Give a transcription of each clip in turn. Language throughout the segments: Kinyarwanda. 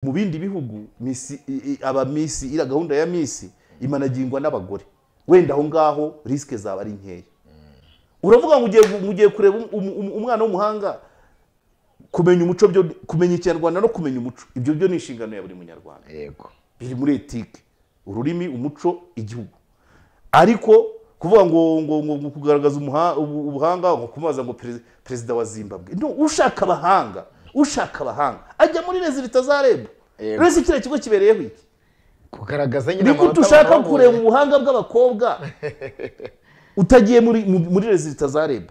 mu bindi bihugu misi i- i- aba misi iriya gahunda ya misi imanagingwa n'abagore wenda aho ngaho risike zaba ari nkeya uravuga ngo ugiye gu- ugiye kureba um- um- um- umwana w'umuhanga kumenya umuco byo kumenya ikinyarwanda no kumenya umuco ibyo byo ni inshingano ya buri munyarwanda yego biri muri etike ururimi umuco igihugu ariko kuvuga ngo ngo ngo ngo kugaragaza umuha- ubu- ubuhanga ngo kumaza ngo perez- perezida wa zimbabwe no ushaka abahanga ushaka abahanga ajya muri lezi leta za reb Yego. rezi kiriya kigo kibereyeho iki kugaragaza nyine ni gute amanota ushaka babonye. kureba ubuhanga bw'abakobwa utagiye muri mu- muri lezi leta za reb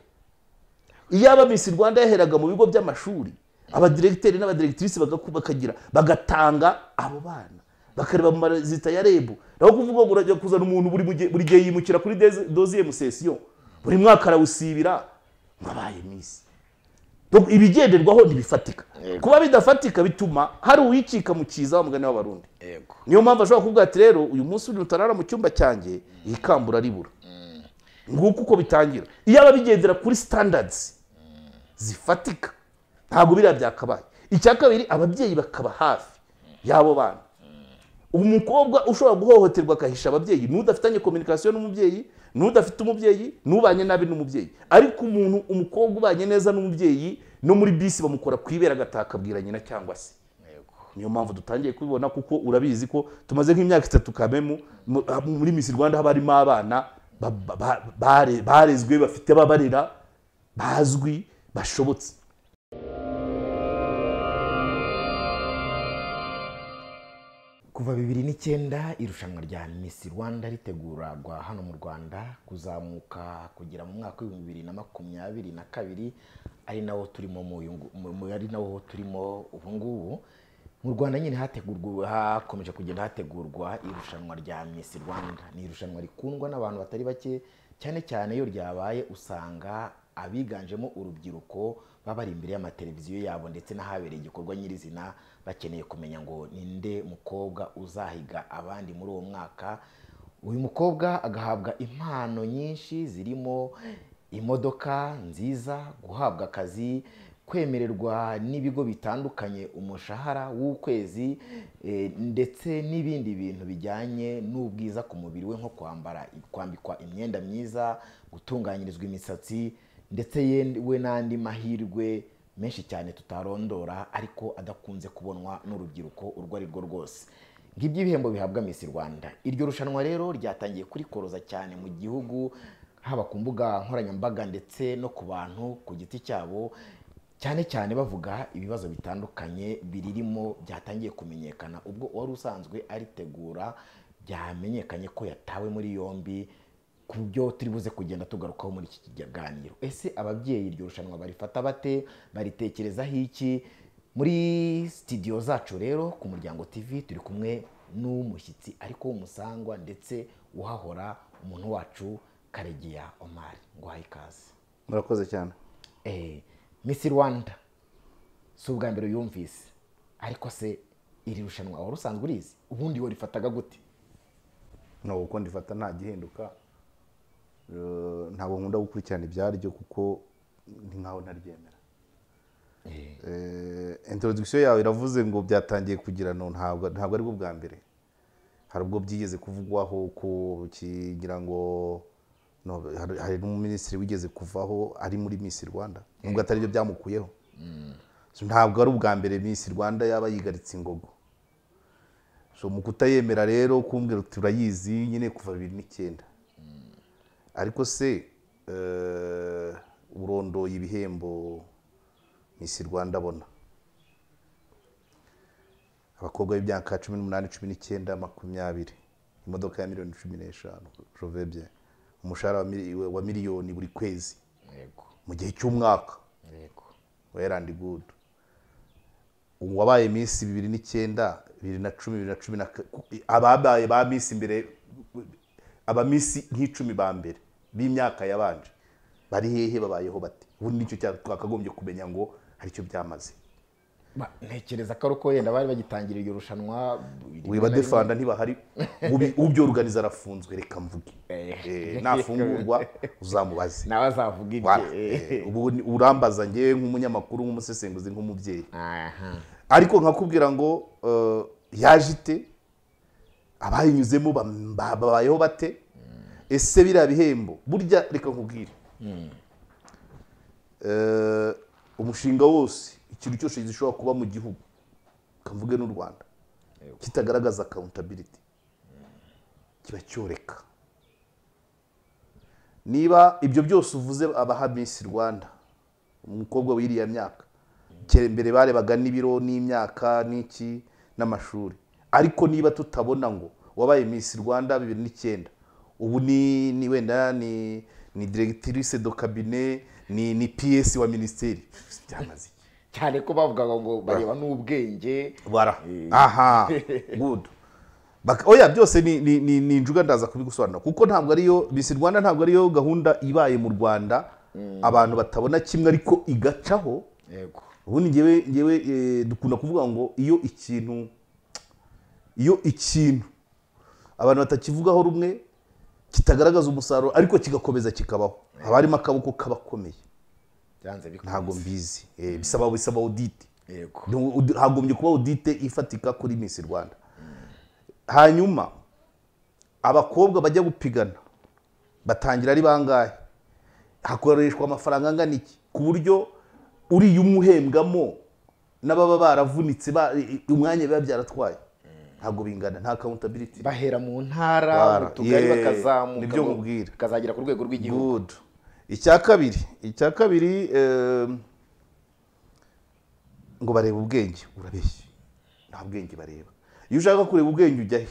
iyaba misi rwanda yaheraga mu bigo by'amashuri abadiregiteri n'abadiregitirisi bagaku- bakagira bagatanga abo bana bakareba mu marezita ya rebu naho kuvuga ngo urajya kuzana umuntu buri mugihe- buri gihe yimukira kuri deze- doziye musesiyo buri mwaka arawusibira ngo abaye misi Donc, ibigenderwaho ntibifatika Yego. kuba bidafatika bituma hari uwicika mu kiza wa mugani w'abarundi yego niyo mpamvu ashobora kuvuga ati rero uyu munsi uri utarara mu cyumba cyanjye iyi kambura ribura nguko uko bitangira iyo aba bigendera kuri sitandadizi zifatika ntabwo biriya byakabaye icya kabiri ababyeyi bakaba hafi y'abo bana umukobwa ushobora guhohoterwa akahisha ababyeyi n'udafitanye kominikasiyo n'umubyeyi n'udafite umubyeyi n'ubanye nabi n'umubyeyi ariko umuntu umukobwa ubanye neza n'umubyeyi no muri bisi bamukora ku ibere agataha akabwira nyina cyangwa se yego niyo mpamvu dutangiye kubibona kuko urabizi ko tumaze nk'imyaka itatu kamemu mu- ah, muri misi rwanda haba harimo abana ba- ba- ba- bare- barezwe bafite ababarera bazwi bashobotse kuva bibiri n'icyenda irushanwa rya Miss Rwanda ritegurwa hano mu Rwanda kuzamuka kugera mu mwaka w'ibihumbi bibiri na makumyabiri na kabiri ari nawo turimo mu uyu ngu- mu- mu- ari nawo turimo ubu ngubu mu Rwanda nyine hategurwa hakomeje kugenda hategurwa irushanwa rya Miss Rwanda ni irushanwa rikundwa n'abantu batari bake cyane cyane iyo ryabaye usanga abiganjemo urubyiruko baba bari imbere y'amateleviziyo yabo ndetse n'ahabereye igikorwa nyirizina bakeneye kumenya ngo ninde mukobwa uzahiga abandi muri uwo mwaka uyu mukobwa agahabwa impano nyinshi zirimo imodoka nziza guhabwa akazi kwemererwa n'ibigo bitandukanye umushahara w'ukwezi eh, ndetse n'ibindi bintu bijyanye n'ubwiza ku mubiri we nko kwambara kwambikwa imyenda myiza gutunganyirizwa imisatsi ndetse ye- we n'andi mahirwe menshi cyane tutarondora ariko adakunze kubonwa n'urubyiruko urwo ari rwo rwose ngibyo ibihembo bihabwa Miss Rwanda iryo rushanwa rero ryatangiye kurikoroza cyane mu gihugu haba ku mbuga nkoranyambaga ndetse no ku bantu ku giti cyabo cyane cyane bavuga ibibazo bitandukanye biririmo byatangiye kumenyekana ubwo uwari usanzwe aritegura byamenyekanye ko yatawe muri yombi ku byo turi buze kugenda tugarukaho muri iki kiganiro ese ababyeyi iryo rushanwa barifata bate baritekerezaho iki muri sitidiyo zacu rero ku muryango tv turi kumwe n'umushyitsi ariko w'umusangwa ndetse uhahora umuntu wacu karegeya omari ngo uhaye ikaze murakoze cyane Eh, Miss Rwanda si ubwa mbere uyumvise ariko se iri rushanwa wari usanzwe urizi ubundi warifataga gute ntabwo uko ndifata nta gihinduka Eh, ntabwo nkunda gukurikirana ibyaryo kuko ni nkaho ntaryemera Eh, introduction yawe iravuze ngo byatangiye kugirana ntabwo ntabwo ari bwo bwa mbere hari ubwo byigeze kuvugwaho ko kigira ngo no, hari- hari n'umuminisitiri wigeze kuvaho ari muri Miss Rwanda nubwo atari byo byamukuyeho So, ntabwo ari ubwa mbere Miss Rwanda yaba yigaritse ingogo so mu kutayemera rero kumbwira uti urayizi nyine kuva bibiri n'icyenda ariko se eh, urondoye ibihembo misi rwanda abona abakobwa b'imyaka cumi n'umunani cumi n'icyenda makumyabiri imodoka ya miliyoni cumi n'eshanu jovebye umushahara wa mili- wa miliyoni buri kwezi yego mu gihe cy'umwaka yego well and good uwabaye iminsi bibiri n'icyenda bibiri na cumi bibiri na cumi na ka- ababaye ba minsi imbere aba minsi nk'icumi ba mbere b'imyaka yabanje bari hehe babayeho bate ubundi nicyo cya- twakagombye kumenya ngo hari icyo byamaze Ba- ntekereza ko ari uko wenda bari bagitangira iryo rushanwa wiba defanda ntibahari ubi- ubyorganiza arafunzwe reka mvuge Eh, nafungurwa uzamubaze nawe azavuga Wala. ibye Eh, ubu ni- urambaza ngewe nk'umunyamakuru nk'umusesenguzi nk'umubyeyi aha ariko nkakubwira ngo eh, yaje ite abayinyuzemo bam- ba- babayeho bate ese biriya bihembo burya reka nkubwire Eh, umushinga wose ikintu cyose gishobora kuba mu gihugu kavuge n'u rwanda kitagaragaza accountability kiba cyoreka niba ibyo byose uvuze abaha Miss rwanda umukobwa w'iriya myaka kera imbere barebaga n'ibiro n'imyaka n'iki n'amashuri ariko niba tutabona ngo wabaye Miss rwanda bibiri n'icyenda ubu ni ni wenda ni ni directrice do kabine ni ni ps wa minisiteri byamaze iki cyane ko bavugaga ngo bareba n'ubwenge bara Eh. aha good Bak- oya byose ni ni ni, ni injuga ndaza kubigusobanura kuko ntabwo ariyo Miss Rwanda ntabwo ariyo gahunda ibaye mu Rwanda abantu batabona kimwe ariko igacaho yego ubundi njyewe njyewe eh, dukunda kuvuga ngo iyo ikintu iyo ikintu abantu batakivugaho rumwe kitagaragaza umusaruro ariko kigakomeza kikabaho haba harimo akaboko k'abakomeye byanze bikunze ntabwo mbizi Eh, bisaba bisaba audit yego Ntu- ud- hagombye kuba audite ifatika kuri Miss Rwanda hanyuma abakobwa bajya gupigana batangira ari bangahe hakoreshwa amafaranga angana iki ku buryo uriya umwe uhembwamo n'ababa baravunitse ba- i- i- umwanya biba byaratwaye ntabwo bingana nta accountability bahera mu ntara Bara, mu tugari yeah, bakazamuka nibyo mu- nkubwira. bakazagera ku rwego rw'igihugu good icya kabiri icya kabiri em, ngo bareba ubwenge urabeshya nta bwenge bareba iyo ushaka kureba ubwenge ujya he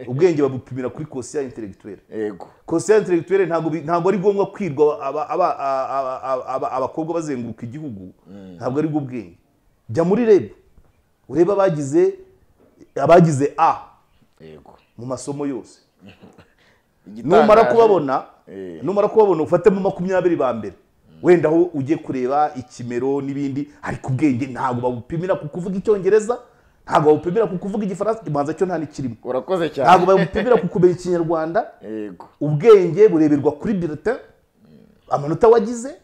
ubwenge babupimira kuri kosiya interegitwere yego kosiya interegitwere ntabwo bi- ntabwo ari ngombwa kwirwa aba- aba- a- a- a- aba- abakobwa bazenguruka igihugu ntabwo ari bwo bwenge jya muri reb urebe abagize abagize a yego mu masomo yose Igitangaje- numara kubabona Eh. numara kubabona ufatemo makumyabiri ba mbere wenda aho ujye kureba ikimero n'ibindi ariko ubwenge ntabwo babupimira ku kuvuga icyongereza ntabwo babupimira ku kuvuga igifaransa imanza cyo nta n'ikirimo urakoze cyane ntabwo babupimira ku kumenya ikinyarwanda yego ubwenge bureberwa kuri bulletin amanota wagize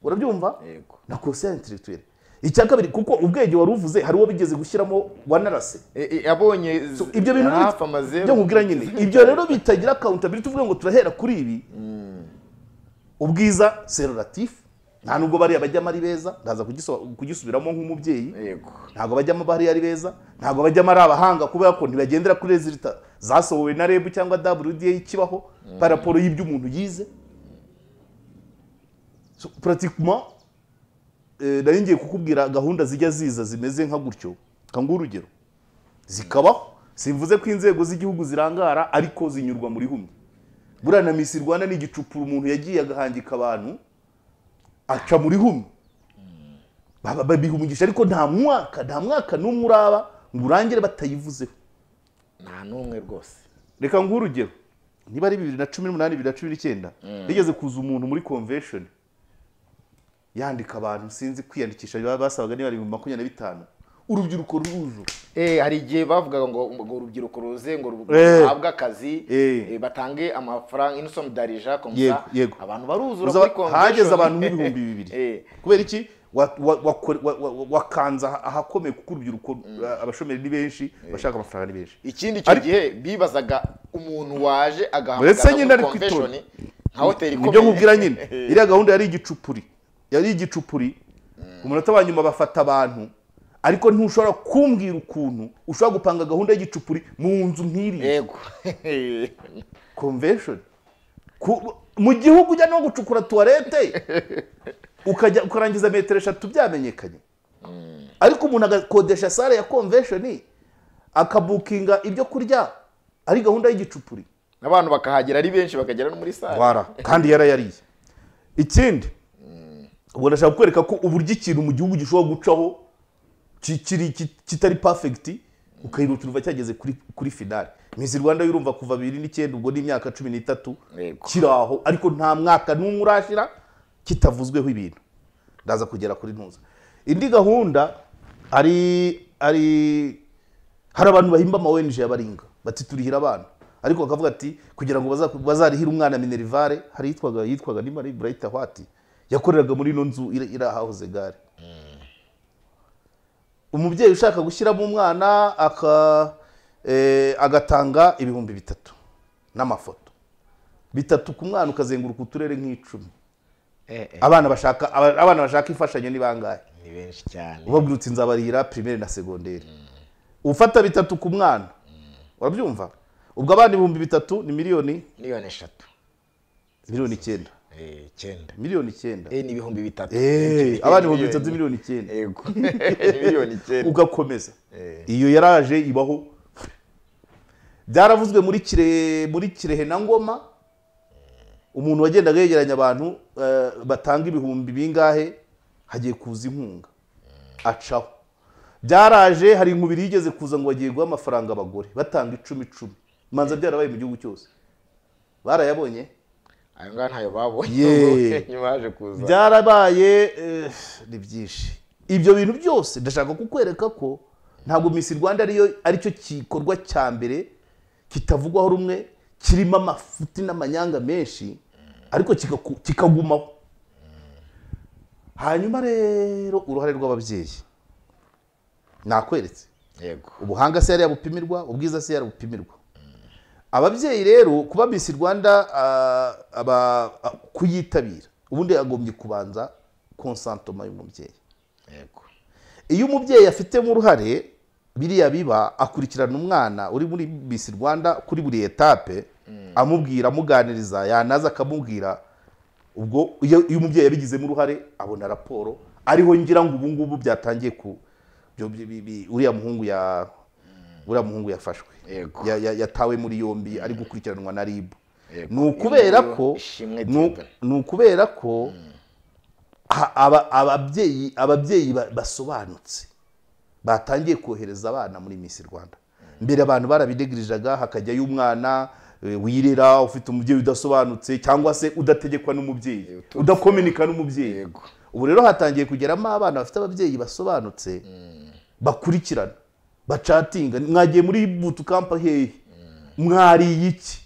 urabyumva yego na conseil intellectuel icya kabiri kuko ubwenge wari uvuze hari uwo bigeze gushyiramo wanarase E- e- abonye z- ibyo bintu ni- hafi amazeru byo nkubwira nyine ibyo rero bitagira accountability tuvuga ngo turahera kuri ibi ubwiza serolatif nta nubwo bariya bajyamo ari beza ndaza kugiso- kugisubiramo nk'umubyeyi yego ntabwo bajyamo bariya ari beza ntabwo bajyamo ari abahanga kubera ko ntibagendera kuri rezilita zasohowe na rebu cyangwa wda ikibaho par raporo y'ibyo umuntu yize So, pratiquement eh, nari ngiye kukubwira gahunda zijya ziza zimeze nka gutyo kanga urugero zikabaho simvuze ko inzego z'igihugu zirangara ariko zinyurwa muri humye buriya na misi rwanda ni igicupuro umuntu yagiye agahangika abantu aca muri humye Baba- babiha umugisha ariko nta mwaka nta mwaka n'umwe uraba ngo urangire batayivuzeho nta n'umwe rwose reka nguhe urugero niba ari bibiri na cumi n'umunani bibiri na cumi n'icyenda rigeze kuza umuntu muri convention yandika abantu sinzi kwiyandikisha baba basabaga niba ari ibihumbi makumyabiri na bitanu urubyiruko ruruzura Eh, hari igihe bavugaga ngo ngo urubyiruko ruze ngo ru- Eh. ruhabwe akazi Eh. eh, batange amafaranga inusomu darija komsa Yego, yego. abantu baruzura Uzaba- muri convention hageze abantu nk'ibihumbi bibiri Eh. kubera iki Wa- wa- wakore- wa- wa- wa- wakanze aha- ahakomeye kuko urubyiruko abashomeri ni benshi abashaka amafaranga ni benshi ikindi icyo Ari- gihe bibazaga umuntu waje Uretse agahamagara nyine muri ari ku convention itorero. nka hoteli ikomeye nibyo nkubwira nyine iriya gahunda yari igicupuri yari igicupuri umunota wa nyuma bafata abantu ariko ntushobora kumbwira ukuntu ushobora gupanga gahunda y'igicupuri mu nzu nk'iriya yego convention Ku- mu gihugu ujya no gucukura tuwarete ukajya ukarangiza metero eshatu byamenyekanye ariko umuntu agakodesha sale ya convention akabukinga ibyo kurya ari gahunda y'igicupuri n'abantu bakahagera ari benshi bakagera no muri sale wara kandi yarayariye ikindi ubwo ndashaka kukwereka ko uburyo ikintu mu gihugu gishobora gucaho ki- kiri- ki- kitari perfect ukayihutira uva cyageze kuri kuri finale Miss Rwanda y'urumva kuva 2009 ubwo ni imyaka 13 Yego. kiri aho ariko nta mwaka n'umwe urashira kitavuzweho ibintu ndaza kugera kuri ntuza indi gahunda ari ari hari abantu bahimba ama ONG y'abaringa bati turihira abana ariko bakavuga ati kugira ngo baza- bazarihire umwana minerivare hari yitwaga yitwaga ni Marie Bright Hwati yakoreraga muri ino nzu iri iri ahahoze gare umubyeyi ushaka gushyiramo umwana aka- eh, agatanga ibihumbi bitatu n'amafoto bitatu ku mwana ukazenguruka uturere nk'icumi Eh, eh, abana bashaka aba- abana bashaka imfashanyo ni bangahe ni benshi cyane ubabwirutse inzabarira pirimeri na segonderi ufata bitatu ku mwana urabyumva ubwo abana ibihumbi bitatu ni miliyoni miliyoni eshatu miliyoni icyenda eh, icyenda miliyoni icyenda Eh, ni ibihumbi bitatu Eh, abana ibihumbi bitatu miliyoni icyenda yego Ni miliyoni icyenda ugakomeza Eh. iyo yaraje ibaho byaravuzwe muri kire muri kirehe na ngoma umuntu wagendaga yegeranya abantu eh, batanga ibihumbi bingahe hagiye kuza inkunga acaho byaraje hari inkubiri yigeze kuza ngo bagiye guha amafaranga abagore batanga icumi icumi imanza byarabaye mu gihugu cyose barayabonye ayo ngayo ntayo babonye Ye. nyuma yaje kuza byarabaye eh, ni byinshi ibyo bintu byose ndashaka kukwereka ko ntabwo Miss Rwanda ariyo aricyo gikorwa cya mbere kitavugwaho rumwe kirimo amafuti n'amanyanga menshi ariko kikaku- kikagumaho hanyuma rero uruhare rw'ababyeyi nakweretse yego ubuhanga se yari yabupimirwa ubwiza se yari bupimirwa ababyeyi rero kuba Miss Rwanda ah, aba- ah, kuyitabira ubundi yagombye kubanza konsantoma y'umubyeyi yego iyo umubyeyi afitemo uruhare biriya biba akurikirana umwana uri muri Miss Rwanda kuri buri etape amubwira amuganiriza yanaza akamubwira ubwo iyo iyo umubyeyi yabigizemo uruhare abona raporo ariho ngira ngo ubu ngubu byatangiye ku byo- bi- bi- bi- uriya muhungu ya uriya muhungu yafashwe Yego. Ya- ya- yatawe muri yombi ari gukurikiranwa na RIB Yego. ni ukubera Iyo ko ishimwe ni u- ry'ingano. ni ukubera ko ha- aba- ababyeyi ababyeyi ba- basobanutse batangiye kohereza abana muri Miss Rwanda mbere abantu barabidegirijaga hakajyayo umwana eh, wirera ufite umubyeyi udasobanutse cyangwa se udategekwa n'umubyeyi uturutse- udakominika n'umubyeyi Yego. ubu rero hatangiye kugeramo abana bafite ababyeyi basobanutse bakurikirana bacatinga mwagiye muri butukampa hehe mwariye iki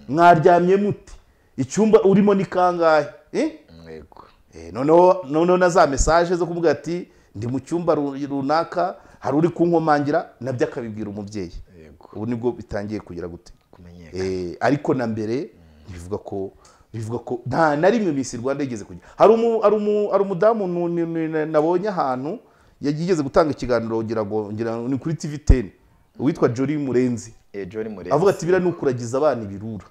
mwaryamye muti icyumba urimo ni kangahe Eh? yego Eh, noneho noneho na za mesaje zo kuvuga ati ndi mu cyumba ru- runaka hari uri kunkomangira nabyo akabibwira umubyeyi yego ubu nibwo bitangiye kugira gute kumenyekana Eh, ariko na mbere bivuga ko bivuga ko nta na rimwe Miss Rwanda yigeze kugira hari umu hari umu hari umudamu nu- nu- nu- nabonye ahantu yigeze gutanga ikiganiro ngira ngo ngira ngo ni kuri TV 10 uwitwa Jolie Murenzi Eh, Johnny Murenzi avuga ati bira ni ukuragiza abana ibirura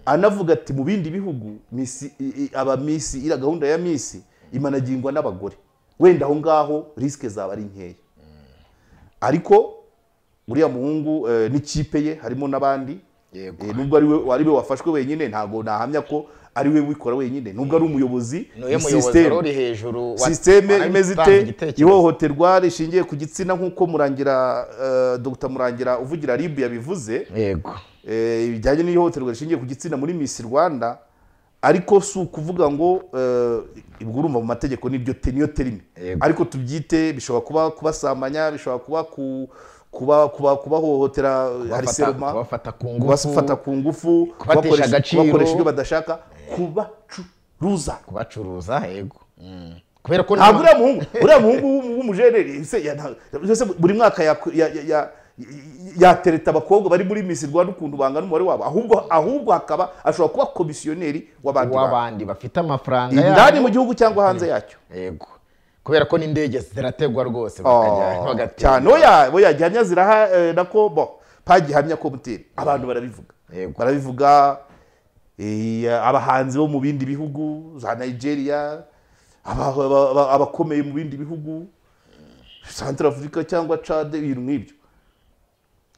anavuga ati mu bindi bihugu Miss- i- i- aba misi iriya gahunda ya misi imanagingwa n'abagore wenda aho ngaho risike zaba ari nkeya ariko uriya muhungu eh, n'ikipe ye harimo n'abandi yego Eh, nubwo ari we ari we wafashwe wenyine ntabwo nahamya ko ari we wikora wenyine nubwo ari umuyobozi niwe ni muyobozi system. wari uri hejuru wa- sisiteme wari imeze gutanga ite igitekerezo. ihohoterwa rishingiye ku gitsina nk'uko murangira eh, dr murangira uvugira rib yabivuze yego eh, bijyanye n'ihohoterwa rishingiye ku gitsina muri Miss Rwanda ariko si ukuvuga ngo eh, ubwo urumva mu mategeko niryo te- niyo terime Yego. ariko tubyite bishobora kuba kubasamanya bishobora kuba ku- kuba kuba kubahohotera hari Kubafata- seroma kubafata ku ngufu kubafata ku ngufu kubatesha kubakoresha- agaciro. kubakoresha ibyo badashaka kubacuruza kubacuruza yego Mm. kubera ko ntabwo nabo- uriya muhungu uriya muhungu w'umu- w'umujeneri se ya- nta- se buri mwaka yaku- ya- ya- ya- yatereta abakobwa bari muri Miss Rwanda ukuntu bangana umubare wabo ahubwo ahubwo hakaba ashobora kuba komisiyoneri w'abandi bantu w'abandi bafite amafaranga indani yabo. mu gihugu cyangwa hanze yacyo yego kubera ko n'indege zirategwa rwose bakajya Oh, bagatega. cyane oya oya gihamya ziraha eh, nako bo pagihamya ko mutera abantu barabivuga Yego. barabivuga eh, abahanzi bo mu bindi bihugu za Nigeria aba- aba- aba- abakomeye mu bindi bihugu Central Africa cyangwa Chad ibintu nk'ibyo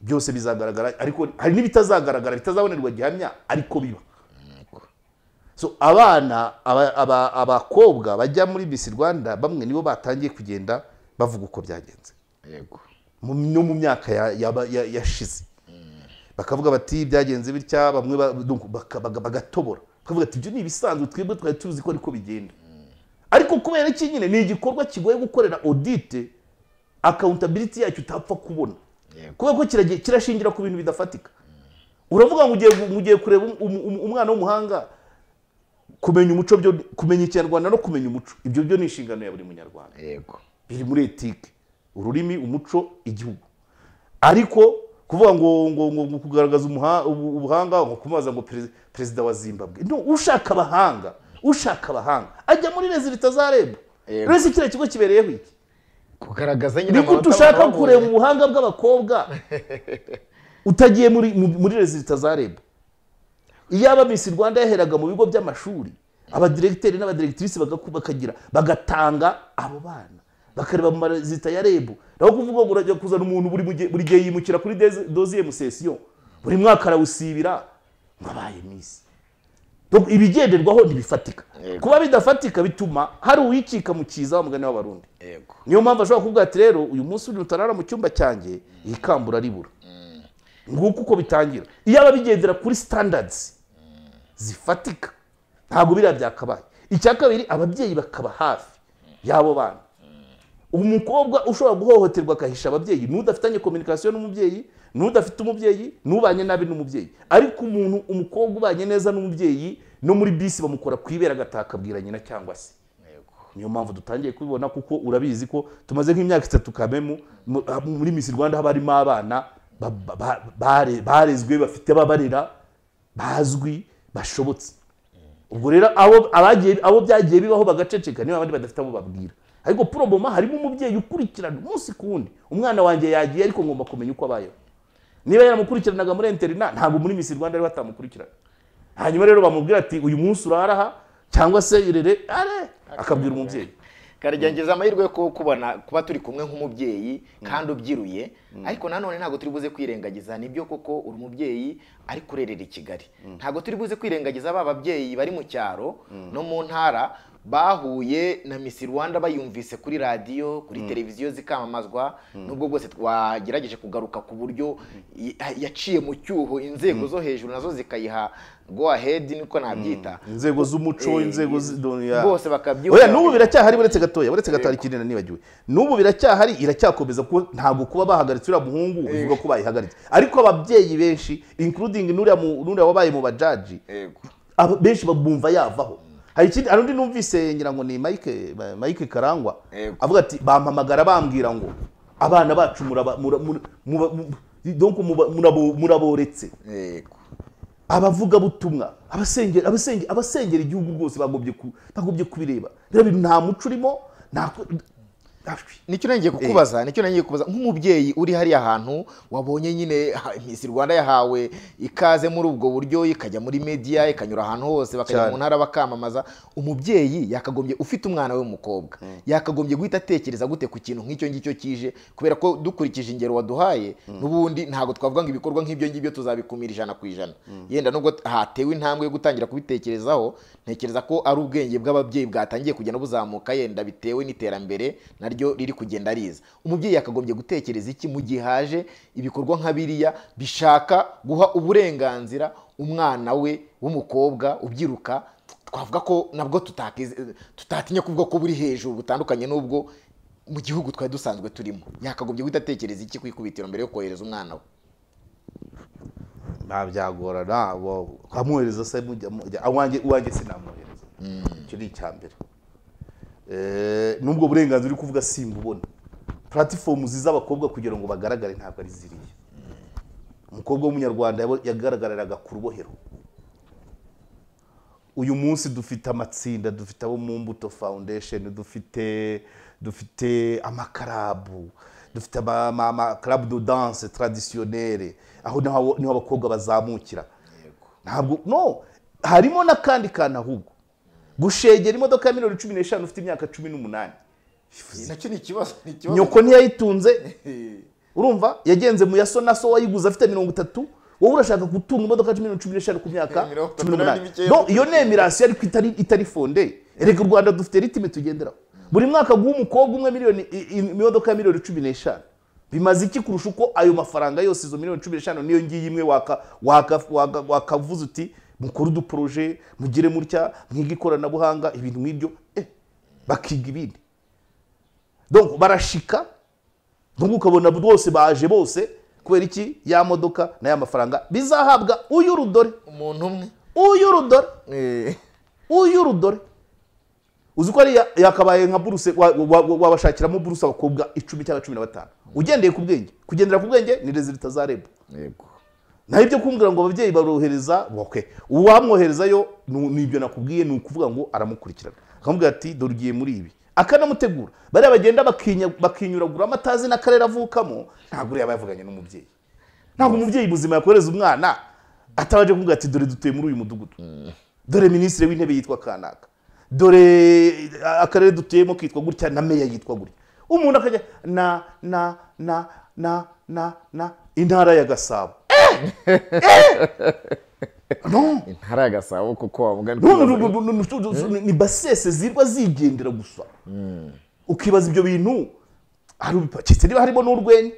byose bizagaragara ariko hari n'ibitazagaragara bitazabonerwa gihamya ariko biba so abana aba- aba- abakobwa bajya muri Miss Rwanda bamwe nibo batangiye kugenda bavuga uko byagenze yego mu- no mu myaka ya- yaba- ya- yashize bakavuga bati byagenze bitya bamwe ba- donc baka- baga- bagatobora bakavuga ati ibyo ni ibisanzwe twebwe twari tuzi ko ariko bigenda ariko kubera iki nyine ni igikorwa kigoye gukorera audit accountability yacyo utapfa kubona Yego. kubera ko kiragi- kirashingira ku bintu bidafatika uravuga ngo ugiye gu- ugiye kureba um- um- um- umwana w'umuhanga kumenya umuco byo kumenya ikinyarwanda no kumenya umuco ibyo byo ni inshingano ya buri munyarwanda yego biri muri etike ururimi umuco igihugu ariko kuvuga ngo ngo ngo ngo kugaragaza umuha- ubu- ubuhanga ngo kumaza ngo perez- perezida wa zimbabwe no ushaka abahanga ushaka abahanga ajya muri rezilita za reb Yego. rese kiriya kigo kibereyeho iki kugaragaza nyine ni ko amanota ushaka babonye. kureba ubuhanga bw'abakobwa utagiye muri mu- muri rezilita za reb iyaba misi rwanda yaheraga mu bigo by'amashuri abadiregiteri n'abadiregitirisi bagaku- bakagira bagatanga abo bana bakareba mu marezita ya rebu naho kuvuga ngo urajya kuzana umuntu buri mu gihe- buri gihe yimukira kuri deze- doziyemu sesiyo buri mwaka arawusibira ngo abaye misi Donc, ibigenderwaho ntibifatika Yego. kuba bidafatika bituma hari uwicika mu kiza wa mugani w'abarundi yego niyo mpamvu ashobora kuvuga ati rero uyu munsi uri utarara mu cyumba cyanjye iyi kambura ribura nguko uko bitangira iyo aba bigendera kuri sitandadizi zifatika ntabwo biriya byakabaye icya kabiri ababyeyi bakaba hafi y'abo bana umukobwa ushobora guhohoterwa akahisha ababyeyi n'udafitanye kominikasiyo n'umubyeyi n'udafite umubyeyi n'ubanye nabi n'umubyeyi ariko umuntu umukobwa ubanye neza n'umubyeyi no muri bisi bamukora ku ibere agataha akabwira nyina cyangwa se yego niyo mpamvu dutangiye kubibona kuko urabizi ko tumaze nk'imyaka itatu kamemu mu- ah, muri misi rwanda haba harimo abana ba- ba- ba- bare- barezwe bafite ababarera bazwi bashobotse ubwo rero abo abagiye- abo byagiye bibaho bagaceceka niba abandi badafite abo babwira ariko poroboma harimo umubyeyi ukurikirana umunsi ku wundi umwana wanjye yagiye ariko ngomba kumenya uko abayeho niba yaramukurikiranaga muri interina ntabwo muri misi rwanda rero batamukurikirana hanyuma rero bamubwira ati uyu munsi uraraha cyangwa se irere are akabwira umubyeyi karyangiza amahirwe yo kuba- kubona kuba turi kumwe nk'umubyeyi kandi ubyiruye ariko nanone ntabwo turi buze kwirengagiza nibyo koko uri umubyeyi ari kurerera i kigali ntabwo turi buze kwirengagiza ba babyeyi bari mu cyaro no mu ntara bahuye na misi rwanda bayumvise kuri radiyo kuri televiziyo zikamamazwa nubwo bwose twagerageje kugaruka ku buryo y- yaciye mu cyuho inzego zo hejuru nazo zikayiha go ahead niko nabyita inzego z'umuco Eh, inzego z'idoniya bose bakabyumva oya n'ubu biracyahari uretse gatoya uretse gatari kinini nibagiwe n'ubu biracyahari iracyakomeza kuko ntabwo kuba bahagaritse uriya muhungu bivuga ko bayihagaritse ariko ababyeyi benshi including n'uriya mu- n'uriya wabaye mu bajaji Yego. aba- benshi bumva yavaho hari ikindi hari undi numvise ngira ngo ni mike mike karangwa Yego. avuga ati bampamagara bambwira ngo abana bacu muraba- mura- mura- muba- mu- donc muba- murabo- muraboretse Yego. abavugabutumwa abasengera abasenge- abasengera igihugu rwose bagobye ku- bagobye kubireba rero bintu nta muco urimo nta ku- ashwi. nicyo nongeye kukubaza nicyo nongeye kukubaza nk'umubyeyi uri hariya hantu wabonye nyine ha- Miss Rwanda yahawe ikaze muri ubwo buryo ikajya muri media ikanyura ahantu hose bakajya Cyane. mu ntara bakamamaza umubyeyi yakagombye ufite umwana we w'umukobwa yakagombye guhita atekereza gute ku kintu nk'icyo ngicyo kije kubera ko dukurikije ingero waduhaye n'ubundi ntabwo twavuga ngo ibikorwa nk'ibyo ngibyo tuzabikumira ijana ku ijana yenda nubwo hatewe intambwe yo gutangira kubitekerezaho ntekereza ko ari ubwenge bw'ababyeyi bwatangiye kugenda buzamuka yenda bitewe n'iterambere naryo riri kugenda riza umubyeyi yakagombye gutekereza iki mu gihe haje ibikorwa nka biriya bishaka guha uburenganzira umwana we w'umukobwa ubyiruka twavuga ko nabwo tutakize- tutatinya kuvuga ko buri hejuru butandukanye n'ubwo mu gihugu twari dusanzwe turimo yakagombye guhita atekereza iki ku ikubitiro mbere yo kohereza umwana we nta byagorana wa- amwohereza se mujya mujya awanjye uwanjye sinamwohereza icyo ni icya mbere Eh, n'ubwo burenganzira uri kuvuga simbubona puratifomu z'abakobwa kugira ngo bagaragare ntabwo ari ziriya umukobwa w'umunyarwanda yabo- yagaragariraga ku rubohero uyu munsi dufite amatsinda dufite abo mu mbuto foundation dufite dufite amakarabu dufite ama- ama- amakarabu do danse traditionnelle aho naho- niho abakobwa bazamukira ntabwo no harimo n'akandi kantu ahubwo gushegera imodoka ya miliyoni cumi n'eshanu ufite imyaka cumi n'umunani nacyo ni ikibazo ni nyoko ntiyayitunze urumva yagenze mu yaso na so wayiguze afite mirongo itatu wowe urashaka gutunga imodoka ya miliyoni cumi n'eshanu ku myaka Mirongo itatu cumi n'umunani n'ibikeya. no iyo ni emirasiyo ariko itari itari fonde erega u rwanda dufite ritime tugenderaho buri mwaka guha umukobwa umwe miliyoni i- i- imodoka ya miliyoni cumi n'eshanu bimaze iki kurusha uko ayo mafaranga yose izo miliyoni cumi n'eshanu niyo ngiyi imwe waka- waka- waka- wakavuze uti mukore uduporoje mugire mutya mwige ikoranabuhanga ibintu nk'ibyo eh, bakiga ibindi donc barashika nubwo ukabona rwose baje bose kubera iki ya modoka n'aya mafaranga bizahabwa uyu rudore umuntu umwe uyu rudore Eh, uyu rudore uzi ko ari ya- yakabaye nka buruse wa- wa- wa- wabashakiramo buruse abakobwa icumi cyangwa cumi na batanu ugendeye ku bwenge kugendera ku bwenge ni rezilita za rebu yego naho ibyo kumbwira ngo ababyeyi barohereza bokwe uwamwoherezayo ni- ni ibyo nakubwiye ni ukuvuga ngo aramukurikirana akamubwira ati dore ugiye muri ibi akanamutegura bariya bagenda bakinya- bakinyuragura amatazi n'akarere avukamo ntabwo uriya aba yavuganye n'umubyeyi ntabwo umubyeyi muzima yakohereza umwana atabaje kumubwira ati dore dutuye muri uyu mudugudu dore minisitiri w'intebe yitwa kanaka dore eh, akarere dutuyemo kitwa gutya na meya yitwa gutya umuntu akajya na na na na na na intara ya gasabo no intara ya gasabo kuko wavuga No, no, no, no, no, no, no, ni basese zirwa zigendera gusa ukibaza ibyo bintu hari ubipakitse niba harimo n'urwenya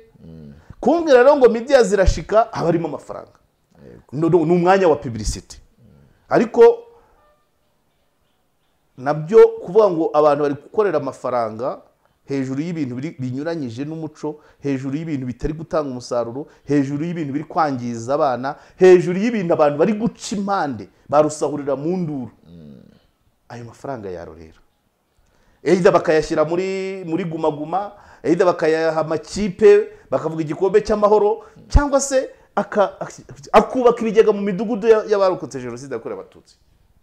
kumbwira rero ngo midiya zirashika haba harimo amafaranga No, no, ni umwanya wa publicity ariko nabyo kuvuga ngo abantu bari gukorera amafaranga hejuru y'ibintu biri- binyuranyije n'umuco hejuru y'ibintu bitari gutanga umusaruro hejuru y'ibintu biri kwangiza abana hejuru y'ibintu abantu bari guca impande barusahurira mu nduru ayo mafaranga yarorera either bakayashyira muri muri gumaguma either bakayaha amakipe bakavuga igikombe cy'amahoro cyangwa se aka- akubaka ibigega mu midugudu ya- y'abarokotse jenoside yakorewe abatutsi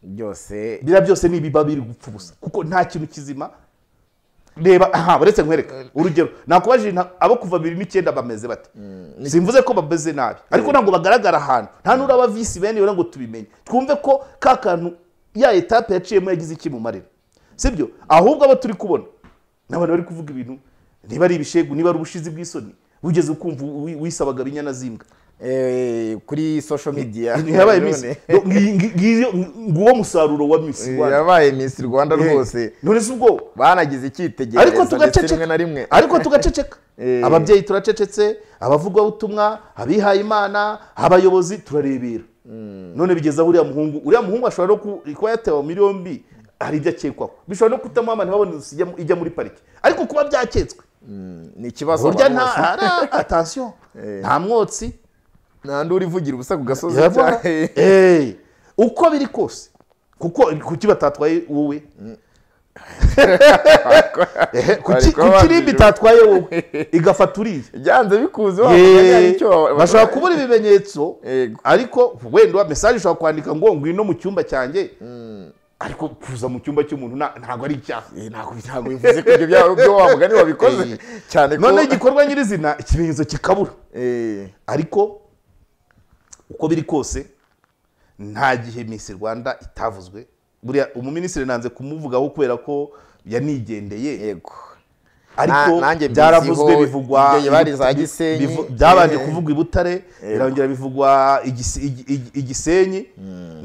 byose biriya byose ni ibiba biri gupfa ubusa kuko nta kintu kizima reba aha uretse nkwereka urugero nakubajije nta- abo kuva bibiri n'icyenda bameze bate simvuze ko bameze nabi ariko ntabwo bagaragara ahantu nta n'uraba visi bene yora ngo tubimenye twumve ko ka kantu ya etape yaciyemo yagize iki mu marira sibyo ahubwo abo turi kubona ni abantu bari kuvuga ibintu niba ari ibishegu niba ari ubushizi bw'isoni wigeze ukumva wi- wisabaga binyana z'imbwa eh, kuri social media ntiyabaye none. misi ngi- ngi- ngiyo- nguwo musaruro wa misi Eh, Rwanda. yabaye miss rwanda rwose none si ubwoba banagize icyitegererezo ariko ndetse rimwe tugaceceka na rimwe ariko tugaceceka Eh. ababyeyi turacecetse abavugabutumwa abihaye imana abayobozi turarebera none bigeze aho uriya muhungu uriya muhungu ashobora no ku- kuba yatewe muri yombi hari ibyo akekwaho bishobora no kutamuha ntibabone inzu ijya mu- ijya muri pariki ariko kuba byacyetswe Mm, ni ikibazo burya abantu nta bose. ara- atansiyo nta mwotsi nta n'uri uvugira ubusa ku gasozi Urabona? cyane. Eh, uko biri kose kuko kuki batatwaye wowe Ehe, kuki kuba kuki rimbi babijura. itatwaye wowe igafata uriya byanze bikuze wa mugani hari Yee, icyo bashobora kubura ibimenyetso Yego. ariko wenda mesaje ushobora kwandika ngo ngwino mu cyumba cyanjye ariko kuza mu cyumba cy'umuntu nta- ntabwo ari icyaha Eh, ntabwo ntabwo bivuze ko ibyo bya- byo wa mugani wabikoze Eh. cyane ko none igikorwa nyirizina ikimenyetso kikabura Eh, ariko uko biri kose nta gihe Miss Rwanda itavuzwe buriya umuminisitiri nanze kumuvugaho kubera ko yanigendeye yego ariko Na- nanjye mbiziho, byaravuzwe bivugwa ibyo yabari za bivu- bivu- Gisenyi. bivu- byabanje Eh. kuvugwa i Butare birongera bivugwa igisi- igi- igi- igisenyi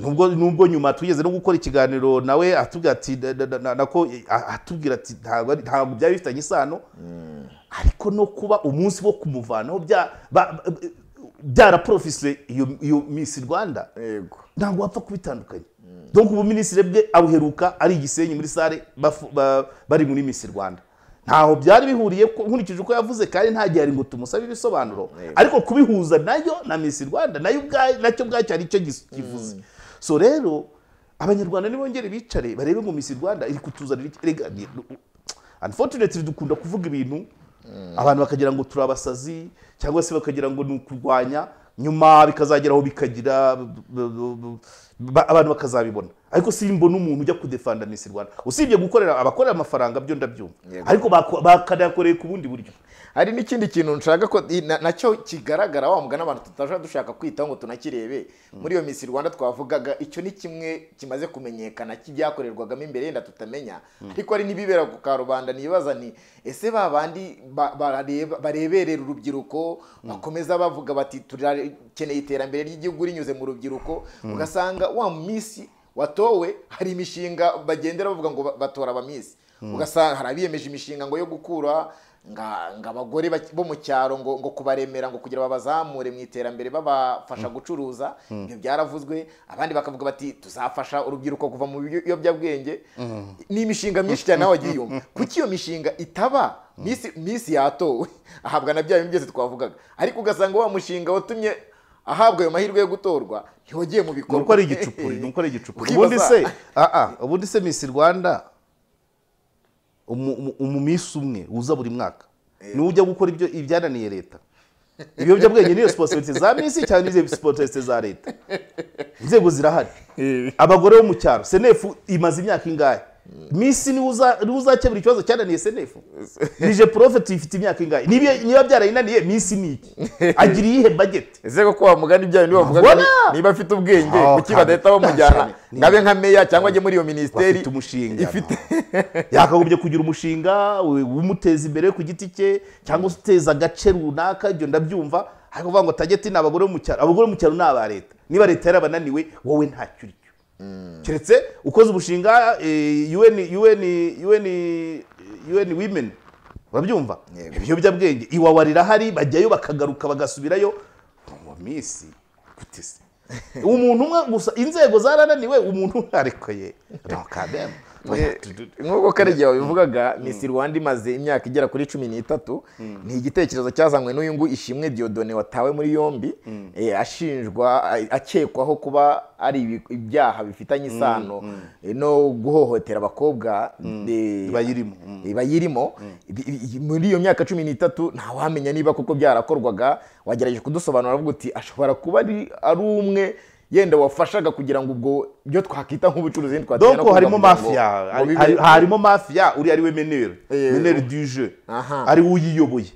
nubwo nubwo nyuma tugeze no gukora ikiganiro nawe atubwira ati da- da- da- na- nako a- atubwira ati ntabwo ari- ntabwo byari bifitanye isano ariko no kuba umunsi wo kumuvanaho bya- ba- ba- byaraporofise iyo iyo Miss Rwanda yego ntabwo wapfa kubitandukanya donc ubu minisitiri bwe abuheruka ari igisenyi muri sale bafu- ba- bari muri misi rwanda ntaho byari bihuriye ko- nkurikije uko yavuze kandi nta gihe ari ngo tumusabe ibisobanuro ariko kubihuza nayo na misi rwanda nayo ubwayo nacyo ubwacyo hari icyo gis- kivuze so rero abanyarwanda nibongere bicare barebe ngo misi rwanda iri kutuzanira iki Erega ni- unfortunately dukunda kuvuga ibintu abantu bakagira ngo turi abasazi cyangwa se bakagira ngo ni ukurwanya nyuma bikazageraho bikagira b- b- b- ba- abantu bakazabibona ariko simbona umuntu ujya kudefanda misi rwanda usibye gukorera abakorera amafaranga byo ndabyumva Yego. ariko bako- bakanayakoreye ku bundi buryo hari n'ikindi kintu nshaka ko i- na- nacyo kigaragara wa mugani abantu tutajya dushaka kwitaho ngo tunakirebe muri iyo minsi rwanda twavugaga icyo ni kimwe kimaze kumenyekana cy'ibyakorerwagamo imbere yenda tutamenya ariko hari n'ibibera ku karubanda nibaza nti ese ba bandi ba- barareba- bareberera urubyiruko bakomeza bavuga bati turakeneye iterambere ry'igihugu rinyuze mu rubyiruko ugasanga wa minsi watowe hari imishinga bagendera bavuga ngo ba- batora abamisi ugasanga hari abiyemeje imishinga ngo yo gukura nga nga abagore bak- bo mu cyaro ngo ngo kubaremera ngo kugira babazamure mu iterambere babafasha gucuruza ibyo byaravuzwe abandi bakavuga bati tuzafasha urubyiruko kuva mu biyo- biyobyabwenge ni imishinga myinshi cyane nawe wagiye yumva kuki iyo mishinga itaba misi misi yatowe ahabwa na bya bintu byose twavugaga ariko ugasanga wa mushinga watumye ahabwa ayo mahirwe yo gutorwa ntiwagiye mu bikorwa nuko ari igicupuri nuko ari igicupuri Ukibaza- ubundi se ah, ah, ubundi se misi rwanda umu- umu- umunsi umwe uza buri mwaka niwe ujya gukora ibyo ibyananiye leta ibiyobyabwenge niyo sipositorite za minsi cyangwa n'izo sipositorite za leta inzego zirahari abagore bo mu cyaro senefu imaze imyaka ingahe minsi niwe uza- niwe uzakemura ikibazo cyananiye senefu nije porofeti ifite imyaka ingahe Niba- niba byarayinaniye minsi ni iki agira iyihe bageti ese koko wa mugani byanyu niba bavuga ngo ni- Voilà. niba afite ubwenge Ah, kuki badahita bamujyana kandi- ngo abe nka meya cyangwa ajye muri iyo minisiteri bafite umushinga ifite yakagombye kugira umushinga we- umuteza imbere ku giti cye cyangwa se uteza agace runaka ibyo ndabyumva ariko uvuga ngo tageti ni abagore bo mu cyaro abagore bo mu cyaro ni aba leta niba leta yarabananiwe wowe ntacyo uricyo keretse ukoze umushinga eh, UN UN UN UN women urabyumva Yego. ibiyobyabwenge iwawa rirahari bajyayo bakagaruka bagasubirayo ngo minsi gute se umuntu umwe gusa inzego zarananiwe umuntu umwe ariko ye no kademu Eh, nk'uko karegeya wabivugaga misi rwanda imaze imyaka igera kuri cumi n'itatu ni igitekerezo cyazanywe n'uyu nguyu ishimwe diodone watawe muri yombi eh, ashinjwa a- akekwaho kuba ari ibi- ibyaha bifitanye isano eh, no guhohotera abakobwa eh, bayirimo bayirimo Ibi- ibi- muri iyo myaka cumi n'itatu ntawamenya niba koko byarakorwaga wagerageje kudusobanura avuga uti ashobora kuba ari ari umwe yenda wafashaga kugira ngo ubwo byo twakwita nk'ubucuruzi ntitwatera no donc kuvuga harimo kugira ngo- mafia ngo bibe- hari- harimo mafia uriya ariwe meneri Eh, meneri du jeu Aha. ariwe uyiyoboye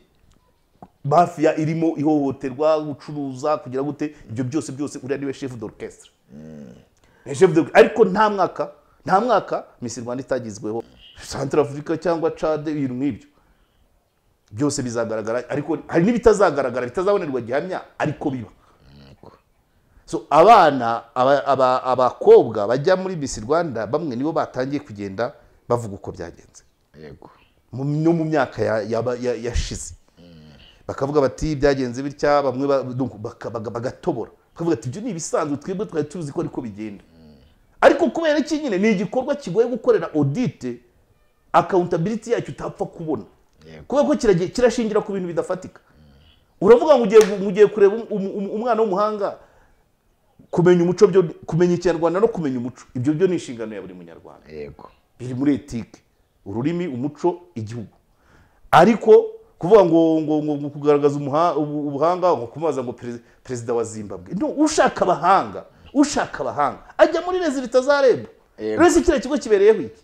mafia irimo ihohoterwa gucuruza kugira gute ibyo byose byose uriya niwe chef d'orchestre Ni chef d'or- ariko nta mwaka nta mwaka misi rwanda itagizweho centre africa cyangwa cade ibintu nk'ibyo byose bizagaragara ariko hari n'ibitazagaragara bitazabonerwa gihamya ariko biba so abana aba- aba- abakobwa bajya muri Miss Rwanda bamwe nibo batangiye kugenda bavuga uko byagenze yego mu- no mu myaka ya- yaba- ya- yashize bakavuga bati byagenze bitya bamwe ba- donc baka- baga- bagatobora bakavuga ati ibyo ni ibisanzwe twebwe twari tuzi ko ariko bigenda ariko kubera iki nyine ni igikorwa kigoye gukorera audit accountability yacyo utapfa kubona Yego. kubera ko kirage- kirashingira ku bintu bidafatika uravuga ngo ugiye gu- ugiye kureba um- um- um- umwana w'umuhanga kumenya umuco byo kumenya ikinyarwanda no kumenya umuco ibyo byo ni inshingano ya buri munyarwanda yego biri muri etike ururimi umuco igihugu ariko kuvuga ngo ngo ngo ngo kugaragaza umuha- ubu- ubuhanga ngo kumaza ngo perez- perezida wa zimbabwe no ushaka abahanga ushaka abahanga ajya muri leta za reb Yego. resi kiriya kigo kibereyeho iki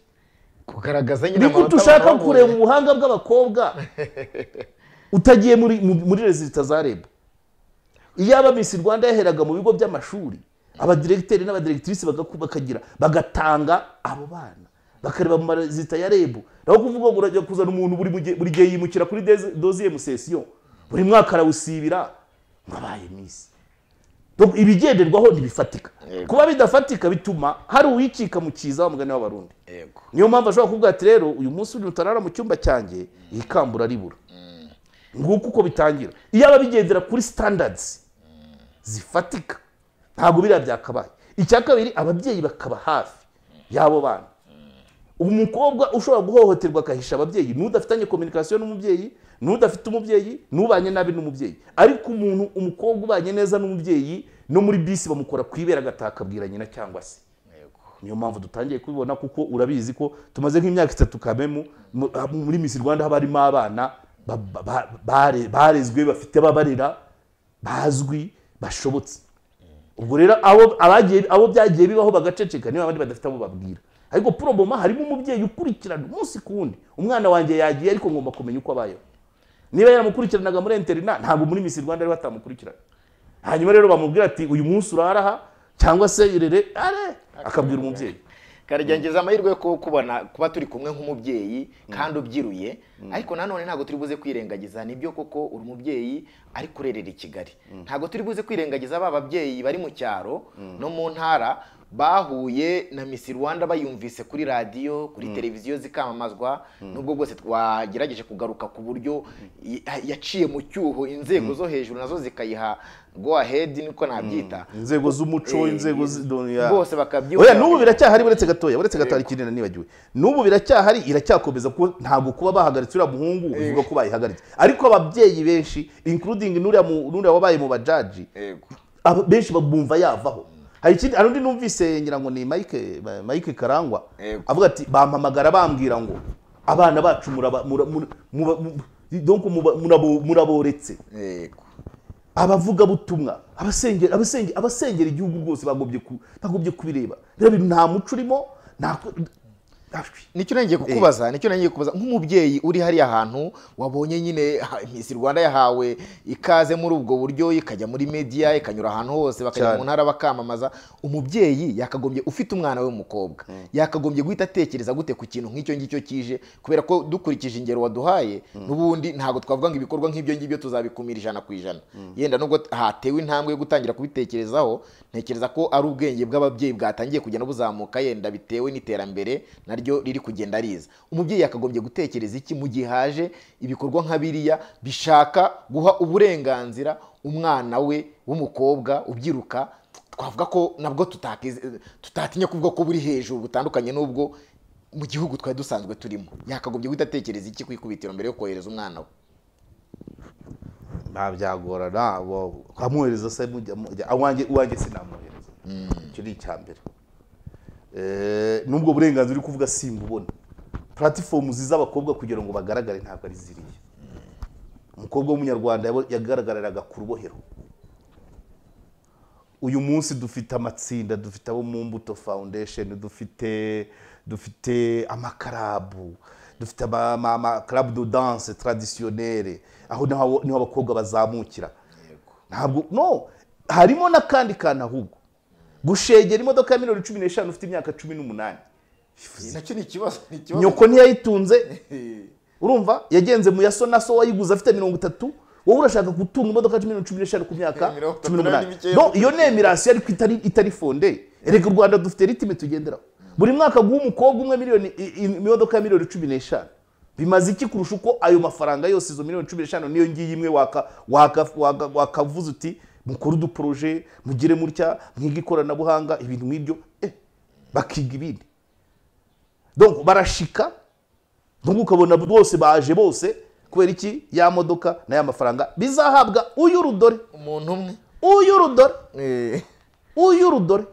kugaragaza nyine ni gute amanota ushaka babonye. kureba ubuhanga bw'abakobwa utagiye muri mu- muri leta za reb iyaba misi rwanda yaheraga mu bigo by'amashuri abadiregiteri n'abadiregitirisi bagaku- bakagira bagatanga abo bana bakareba mu marezita ya reb naho kuvuga ngo urajya kuzana umuntu buri mugihe- buri gihe yimukira kuri deze- doziye musesiyo buri mwaka arawusibira ngo abaye misi Donc, ibigenderwaho ntibifatika kuba bidafatika bituma hari uwicika mu kiza wa mugani w'abarundi yego niyo mpamvu ashobora kuvuga ati rero uyu munsi uri utarara mu cyumba cyanjye iyi kambura ribura nguko uko bitangira iyo aba bigendera kuri sitandadizi zifatika ntabwo biriya byakabaye icya kabiri ababyeyi bakaba hafi y'abo bana umukobwa ushobora guhohoterwa akahisha ababyeyi n'udafitanye kominikasiyo n'umubyeyi n'udafite umubyeyi n'ubanye nabi n'umubyeyi ariko umuntu umukobwa ubanye neza n'umubyeyi no muri bisi bamukora ku ibere agataha akabwira nyina cyangwa se niyo mpamvu dutangiye kubibona kuko urabizi ko tumaze nk'imyaka itatu kamemu mu- muri misi rwanda haba harimo abana ba- ba- ba- bare- barezwe bafite ababarera bazwi bashobotse ubwo rero abo abagiye abo byagiye bibaho bagaceceka niba abandi badafite abo babwira ariko poroboma harimo umubyeyi ukurikirana umunsi ku wundi umwana wanjye yagiye ariko ngomba kumenya uko abayeho niba yaramukurikiranaga muri interina ntabwo muri misi rwanda ariho atamukurikirana hanyuma rero bamubwira ati uyu munsi uraraha cyangwa se irere are akabwira umubyeyi karagerageza amahirwe yo ku- kubona kuba turi kumwe nk'umubyeyi kandi ubyiruye ariko nanone ntabwo turi buze kwirengagiza nibyo koko uri umubyeyi ari kurerera i kigali ntabwo turi buze kwirengagiza ba babyeyi bari mu cyaro no mu ntara bahuye na misi rwanda bayumvise kuri radiyo kuri televiziyo zikamamazwa nubwo bwose twagerageje kugaruka ku buryo i- yaciye mu cyuho inzego zo hejuru nazo zikayiha go ahead niko nabyita inzego z'umuco Eh, inzego zi- do- ya- bose bakabyumva oya n'ubu biracyahari buretse gatoya buretse gatoya hari ikindi nibagiwe n'ubu biracyahari iracyakomeza kuba ntabwo kuba bahagaritse uriya muhungu bivuga ko bayihagaritse ariko ababyeyi benshi including n'uriya mu- n'uriya wabaye mu bajaji Yego. aba- benshi babumva yavaho hari ikindi hari undi numvise ngira ngo ni mike mike karangwa Yego. avuga ati bampamagara bambwira ngo abana bacu muraba- mura- mura- muba- mu- donc muba- murabo- muraboretse yego abavugabutumwa abasengera abasenge- abasengera igihugu rwose bagobye ku- bagobye kubireba rero uyu nta muco urimo nta ko- Ashwi. nicyo nongeye kukubaza nicyo nongeye kukubaza nk'umubyeyi uri hariya hantu wabonye nyine ha- Miss Rwanda yahawe ikaze muri ubwo buryo ikajya muri media ikanyura ahantu hose bakajya Cyane. mu ntara bakamamaza umubyeyi yakagombye ufite umwana we w'umukobwa yakagombye guhita atekereza gute ku kintu nk'icyo ngicyo kije kubera ko dukurikije ingero waduhaye n'ubundi ntabwo twavuga ngo ibikorwa nk'ibyo ngibyo tuzabikumira ijana ku ijana yenda nubwo hatewe intambwe yo gutangira kubitekerezaho ntekereza ko ari ubwenge bw'ababyeyi bwatangiye kugenda buzamuka yenda bitewe n'iterambere naryo riri kugenda riza umubyeyi yakagombye gutekereza iki mu gihe haje ibikorwa nka biriya bishaka guha uburenganzira umwana we w'umukobwa ubyiruka twavuga ko nabwo tutakize- tutatinya kuvuga ko buri hejuru butandukanye n'ubwo mu gihugu twari dusanzwe turimo yakagombye guhita atekereza iki ku ikubitiro mbere yo kohereza umwana we nta byagorana wa- amwohereza se mujya mujya- awanjye uwanjye sinamwohereza icyo ni icya mbere Eh, n'ubwo burenganzira uri kuvuga simbubona platifomu z'abakobwa kugira ngo bagaragare ntabwo ari ziriya umukobwa w'umunyarwanda yabo- yagaragariraga ku rubohero uyu munsi dufite amatsinda dufite abo mu mbuto foundation dufite dufite amakarabu dufite ama- ama- amakarabu de danse traditionnelle aho naho- niho abakobwa bazamukira ntabwo no harimo n'akandi kantu ahubwo gushegera imodoka ya miliyoni cumi n'eshanu ufite imyaka cumi n'umunani nacyo ni ikibazo ni ikibazo nyoko ntiyayitunze urumva yagenze mu yaso na so wayiguze afite mirongo itatu wowe urashaka gutunga imodoka cumi n'u- cumi n'eshanu ku myaka Mirongo itatu cumi n'umunani na bine no iyo ni emirasiyo ariko itari itari fonde erega u rwanda dufite ritime tugenderaho buri mwaka guha umukobwa umwe miliyoni i- i- imodoka ya miliyoni cumi n'eshanu bimaze iki kurusha uko ayo mafaranga yose izo miliyoni cumi n'eshanu niyo ngiyi imwe waka- waka- waka- wakavuze uti mukore uduporoje mugire mutya mwige ikoranabuhanga ibintu nk'ibyo eh, bakiga ibindi donc barashika nubwo ukabona bose baje bose kubera iki ya modoka n'aya mafaranga bizahabwa uyu rudore umuntu umwe uyu rudore Eh, uyu rudore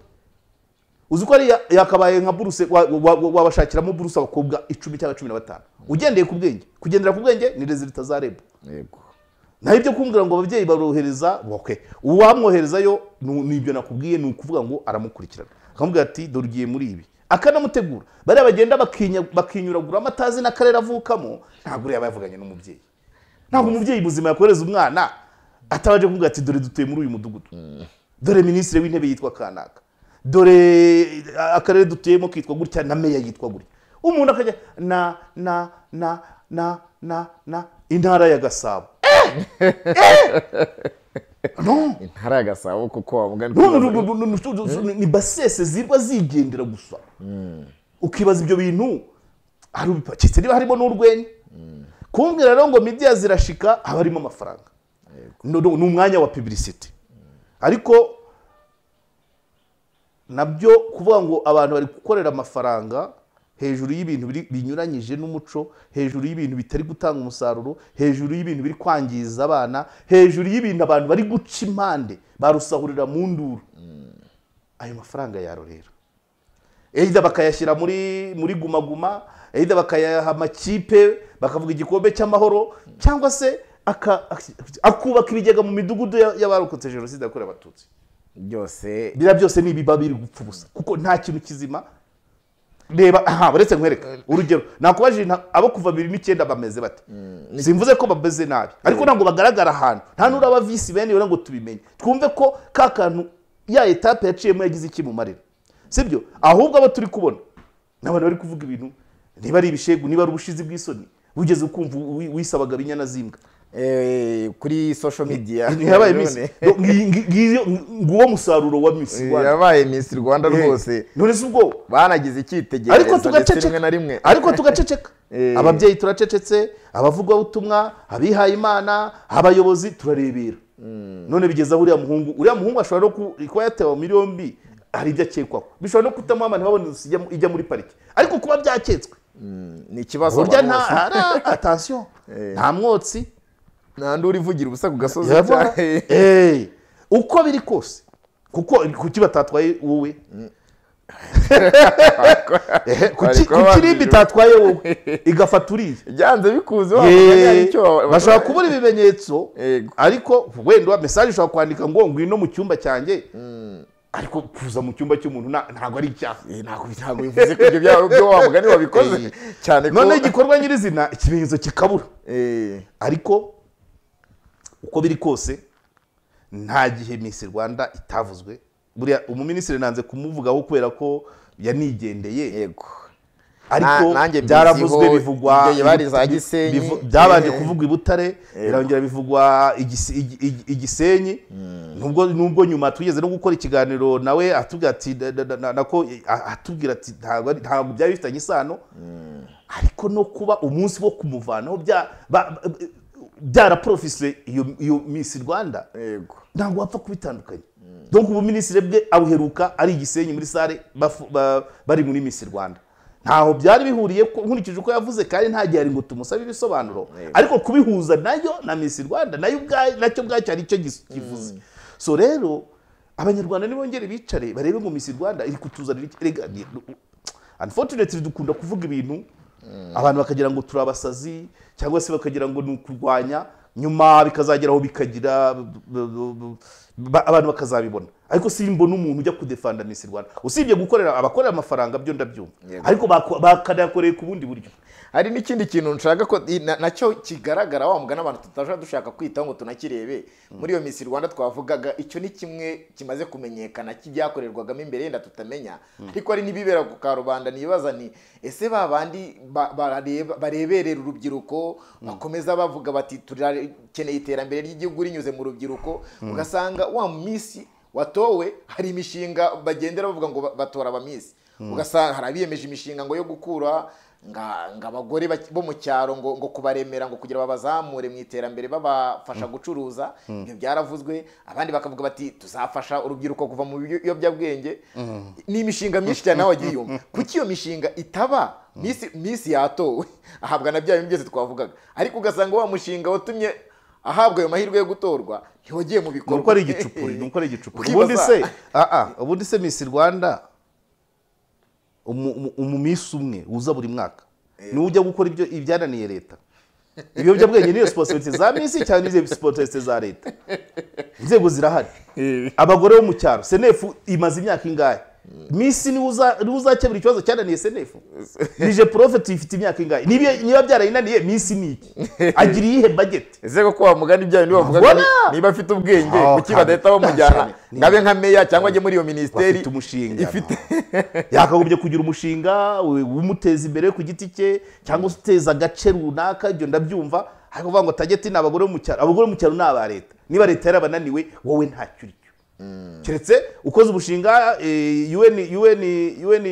uzi ko ari ya- yakabaye nka buruse wa- wa- wa- wabashakiramo buruse abakobwa icumi cyangwa cumi na batanu ugendeye ku bwenge kugendera ku bwenge ni rezilita za rebu yego naho ibyo kumbwira ngo ababyeyi barohereza okay uwamwoherezayo ni ni ibyo nakubwiye ni ukuvuga ngo aramukurikirana akamubwira ati dore ugiye muri ibi akanamutegura bariya bagenda bakinya- bakinyuragura amatazi n'akarere avukamo ntabwo uriya aba yavuganye n'umubyeyi ntabwo umubyeyi muzima yakohereza umwana atabanje kuvuga ati dore dutuye muri uyu mudugudu dore minisitiri w'intebe yitwa kanaka dore eh, akarere dutuyemo kitwa gutya na meya yitwa gutya umuntu akajya na na na na na na intara ya gasabo intara ya gasabo kuko wavuga ni None uru- uru- uru- uru- uru- ni basese zirwa zigendera gusa ukibaza ibyo bintu hari ubipakitse niba harimo n'urwenya kumbwira rero ngo midiya zirashika haba harimo amafaranga No- no- ni umwanya wa publicity ariko nabyo kuvuga ngo abantu bari gukorera amafaranga hejuru y'ibintu biri- binyuranyije n'umuco hejuru y'ibintu bitari gutanga umusaruro hejuru y'ibintu biri kwangiza abana hejuru y'ibintu abantu bari guca impande barusahurira mu nduru ayo mafaranga yarorera either bakayashyira muri muri gumaguma either bakayaha amakipe bakavuga igikombe cy'amahoro cyangwa se aka- akubaka ibigega mu midugudu ya- y'abarokotse jenoside yakorewe abatutsi byose biriya byose ni ibiba biri gupfa ubusa kuko nta kintu kizima reba aha uretse nkwereka urugero nakubajije nta- abo kuva bibiri n'icyenda bameze bate simvuze ko bameze nabi ariko ntabwo bagaragara ahantu nta n'uraba visi bene yona ngo tubimenye twumve ko ka kantu ya etape yaciyemo yagize iki mu marira sibyo ahubwo abo turi kubona ni abantu bari kuvuga ibintu niba ari ibishegu niba ari ubushizi bw'isoni wigeze ukumva wi- wisabaga binyana zimbwa eh, kuri social media ntiyabaye none- misi nguwo musaruro wa misi Eh, Rwanda. yabaye Miss Rwanda rwose none si ubwoba banagize icyitegererezo ariko ndetse rimwe tugaceceka na rimwe ariko tugaceceka Eh. ababyeyi turacecetse abavugabutumwa abihaye imana abayobozi turarebera none bigeze aho uriya muhungu uriya muhungu ashobora no ku- kuba yatewe muri yombi hari ibyo akekwaho bishobora no kutamuha ntihaboneze ijya muri pariki ariko kuba byaketswe Mm, ni ikibazo burya abantu nta bose. ara- atansiyo nta mwotsi nta n'uri uvugira ubusa ku gasozi Urabona? cyane. Eh, uko biri kose kuko kuki batatwaye wowe Ehe, kuki Bari kuba kuki rimbi itatwaye wowe igafata uriya byanze bikuze Yee, wabona icyo bashobora kubura ibimenyetso Yego. ariko wenda mesaje ushobora kwandika ngo ngwino mu cyumba cyanjye ariko kuza mu cyumba cy'umuntu na- ntabwo ari icyaha Eh, ntabwo ntabwo bivuze ko ibyo byaba byo wa mugani wabikoze Eh. cyane ko none igikorwa nyirizina ikimenyetso kikabura Eh, ariko uko biri kose nta gihe Miss Rwanda itavuzwe buriya umuminisitiri nanze kumuvugaho kubera ko yanigendeye yego ariko Na- nanjye mbiziho, byaravuzwe bivugwa ibyo yabari za bivu- Gisenyi. bivu- byabanje Eh. kuvugwa i Butare birongera bivugwa i Gis- i- i- i Gisenyi nubwo nubwo nyuma tugeze no gukora ikiganiro nawe atubwira ati da- da- da- na- nako a- atubwira ati ntabwo ari- ntabwo byari bifitanye isano ariko no kuba umunsi wo kumuvanaho bya- ba- ba- byaraporofise iyo iyo Miss Rwanda yego ntabwo wapfa kubitandukanya donc ubuminisitiri bwe abuheruka ari igisenyi muri sale bafu- ba- bari muri misi rwanda ntaho byari bihuriye ko- nkurikije uko yavuze kandi nta gihe ari ngo tumusabe ibisobanuro ariko kubihuza nayo na misi rwanda nayo ubwayo nacyo ubwacyo hari icyo gis- kivuze so rero abanyarwanda nibongere bicare barebe ngo misi rwanda iri kutuzanira iki Erega ni- unfortunately dukunda kuvuga ibintu abantu bakagira ngo turabasazi cyangwa se bakagira ngo ni ukurwanya nyuma bikazagera aho bikagira b- b- b- ba- abantu bakazabibona ariko simbona umuntu ujya kudefanda Miss Rwanda usibye gukorera abakorera amafaranga byo ndabyumva Yego. ariko bako- bakanayakoreye ku bundi buryo hari n'ikindi kintu nshaka ko i- na- nacyo kigaragara wa mugani abantu tutajya dushaka kwitaho ngo tunakirebe muri iyo minsi rwanda twavugaga icyo ni kimwe kimaze kumenyekana cy'ibyakorerwagamo imbere yenda tutamenya ariko hari n'ibibera ku karubanda nibaza nti ese ba bandi ba- barareba- bareberera urubyiruko bakomeza bavuga bati turakeneye iterambere ry'igihugu rinyuze mu rubyiruko ugasanga wa minsi watowe hari imishinga bagendera bavuga ngo ba- batora abamisi ugasanga hari abiyemeje imishinga ngo yo gukura nga nga abagore bak- bo mu cyaro ngo ngo kubaremera ngo kugira babazamure mu iterambere babafasha gucuruza ibyo byaravuzwe abandi bakavuga bati tuzafasha urubyiruko kuva mu biyo- biyobyabwenge ni imishinga myinshi cyane nawe wagiye yumva kuki iyo mishinga itaba misi misi yatowe ahabwa na bya bintu byose twavugaga ariko ugasanga wa mushinga watumye ahabwa ayo mahirwe yo gutorwa ntiwagiye mu bikorwa nuko ari igicupuri nuko ari igicupuri Ukibaza- ubundi se ah ah ubundi se Miss Rwanda umu- umu- umumisi umwe uza buri mwaka niwe ujya gukora ibyo ibyananiye leta ibiyobyabwenge niyo sipositorite za misi cyangwa nizo sipositorite za leta inzego zirahari abagore bo mu cyaro senefu imaze imyaka ingahe misi niwe uza- niwe uzakemura ikibazo cyananiye senefu nije porofeti ifite imyaka ingahe Nibi- niba byarayinaniye misi ni iki agira iyihe bageti ese koko wamugana ibya bintu bavuga ngo Wabona? ni- niba afite ubwenge Oh, kuki kandi- badahita bamujyana cyane. Ni- ngabe nka meya cyangwa ajye muri iyo minisiteri bafite umushinga ifite yakagombye kugira umushinga we- umuteza imbere ku giti cye cyangwa se uteza agace runaka ibyo ndabyumva ariko uvuga ngo tageti ni abagore bo mu cyaro abagore bo mu cyaro ni aba leta niba leta yarabananiwe wowe ntacyo uricyo keretse ukoze umushinga eh, UN UN UN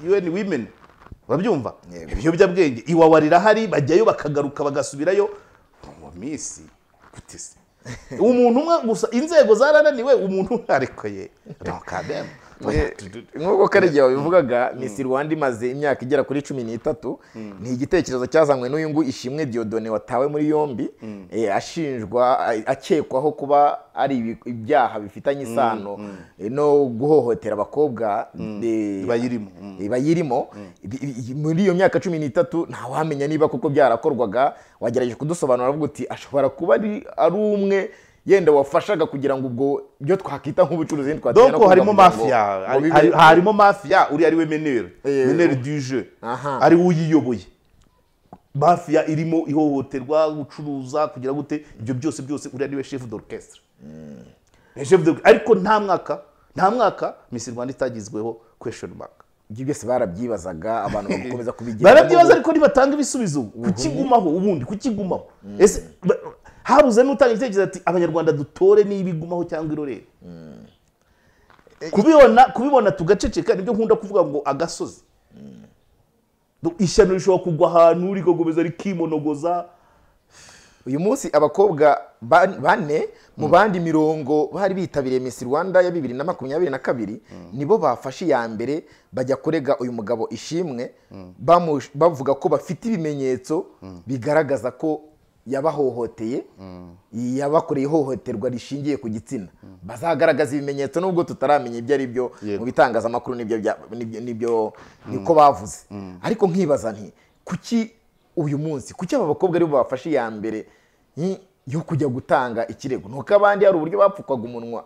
UN women urabyumva Yego. ibiyobyabwenge iwawa rirahari bajyayo bakagaruka bagasubirayo mu minsi gute se umuntu umwe gusa inzego zarananiwe umuntu umwe ariko ye no kademu Oya, tu- tu- nk'uko karegeya wabivugaga misi rwanda imaze imyaka igera kuri cumi n'itatu ni igitekerezo cyazanywe n'uyu nguyu ishimwe diodone watawe muri yombi eh, ashinjwa a- akekwaho kuba ari ibi- ibyaha bifitanye isano eh, no guhohotera abakobwa eh, bayirimo mm. bayirimo Ibi- ibi- muri iyo myaka cumi n'itatu ntawamenya niba kuko byarakorwaga wagerageje kudusobanura avuga uti ashobora kuba ari ari umwe yenda wafashaga kugira ngo ubwo byo twakwita nk'ubucuruzi ntitwatera no donc kuvuga harimo ngo- mafia ngo bibe- hari- harimo mafia uriya ari we meneri Eh, meneri du jeu Aha. ari we uyiyoboye mafia irimo ihohoterwa gucuruza kugira gute ibyo byose byose uriya niwe chef d'orchestre Ni chef d'or- ariko nta mwaka nta mwaka Miss Rwanda itagizweho question mark ibyo byose barabyibazaga abantu bagakomeza kubigira barabyibaza ariko ntibatanga ibisubizo kukigumaho ubundi kukigumaho ese ba- habuze n'utanga igitekerezo ati abanyarwanda dutore niba igumaho cyangwa irorere kubibona kubibona tugaceceka nibyo nkunda kuvuga ngo agasozi Du- ishyano rishobora kugwa ahantu rigagomeza rikimonogoza uyu munsi abakobwa ba- bane mu bandi mirongo bari bitabiriye Miss Rwanda ya bibiri na makumyabiri na kabiri nibo bafashe iya mbere bajya kurega uyu mugabo ishimwe bamu- bavuga ko bafite ibimenyetso bigaragaza ko yabahohoteye yabakoreye ihohoterwa rishingiye ku gitsina bazagaragaza ibimenyetso nubwo tutaramenya ibyo ari byo Yego. mu bitangazamakuru n'ibyo bya- n'ibyo- n'ibyo niko bavuze ariko nkibaza nti kuki uyu munsi kuki aba bakobwa aribo bafashe iya mbere yi- yo kujya gutanga ikirego nuko abandi hari uburyo bapfukwaga umunwa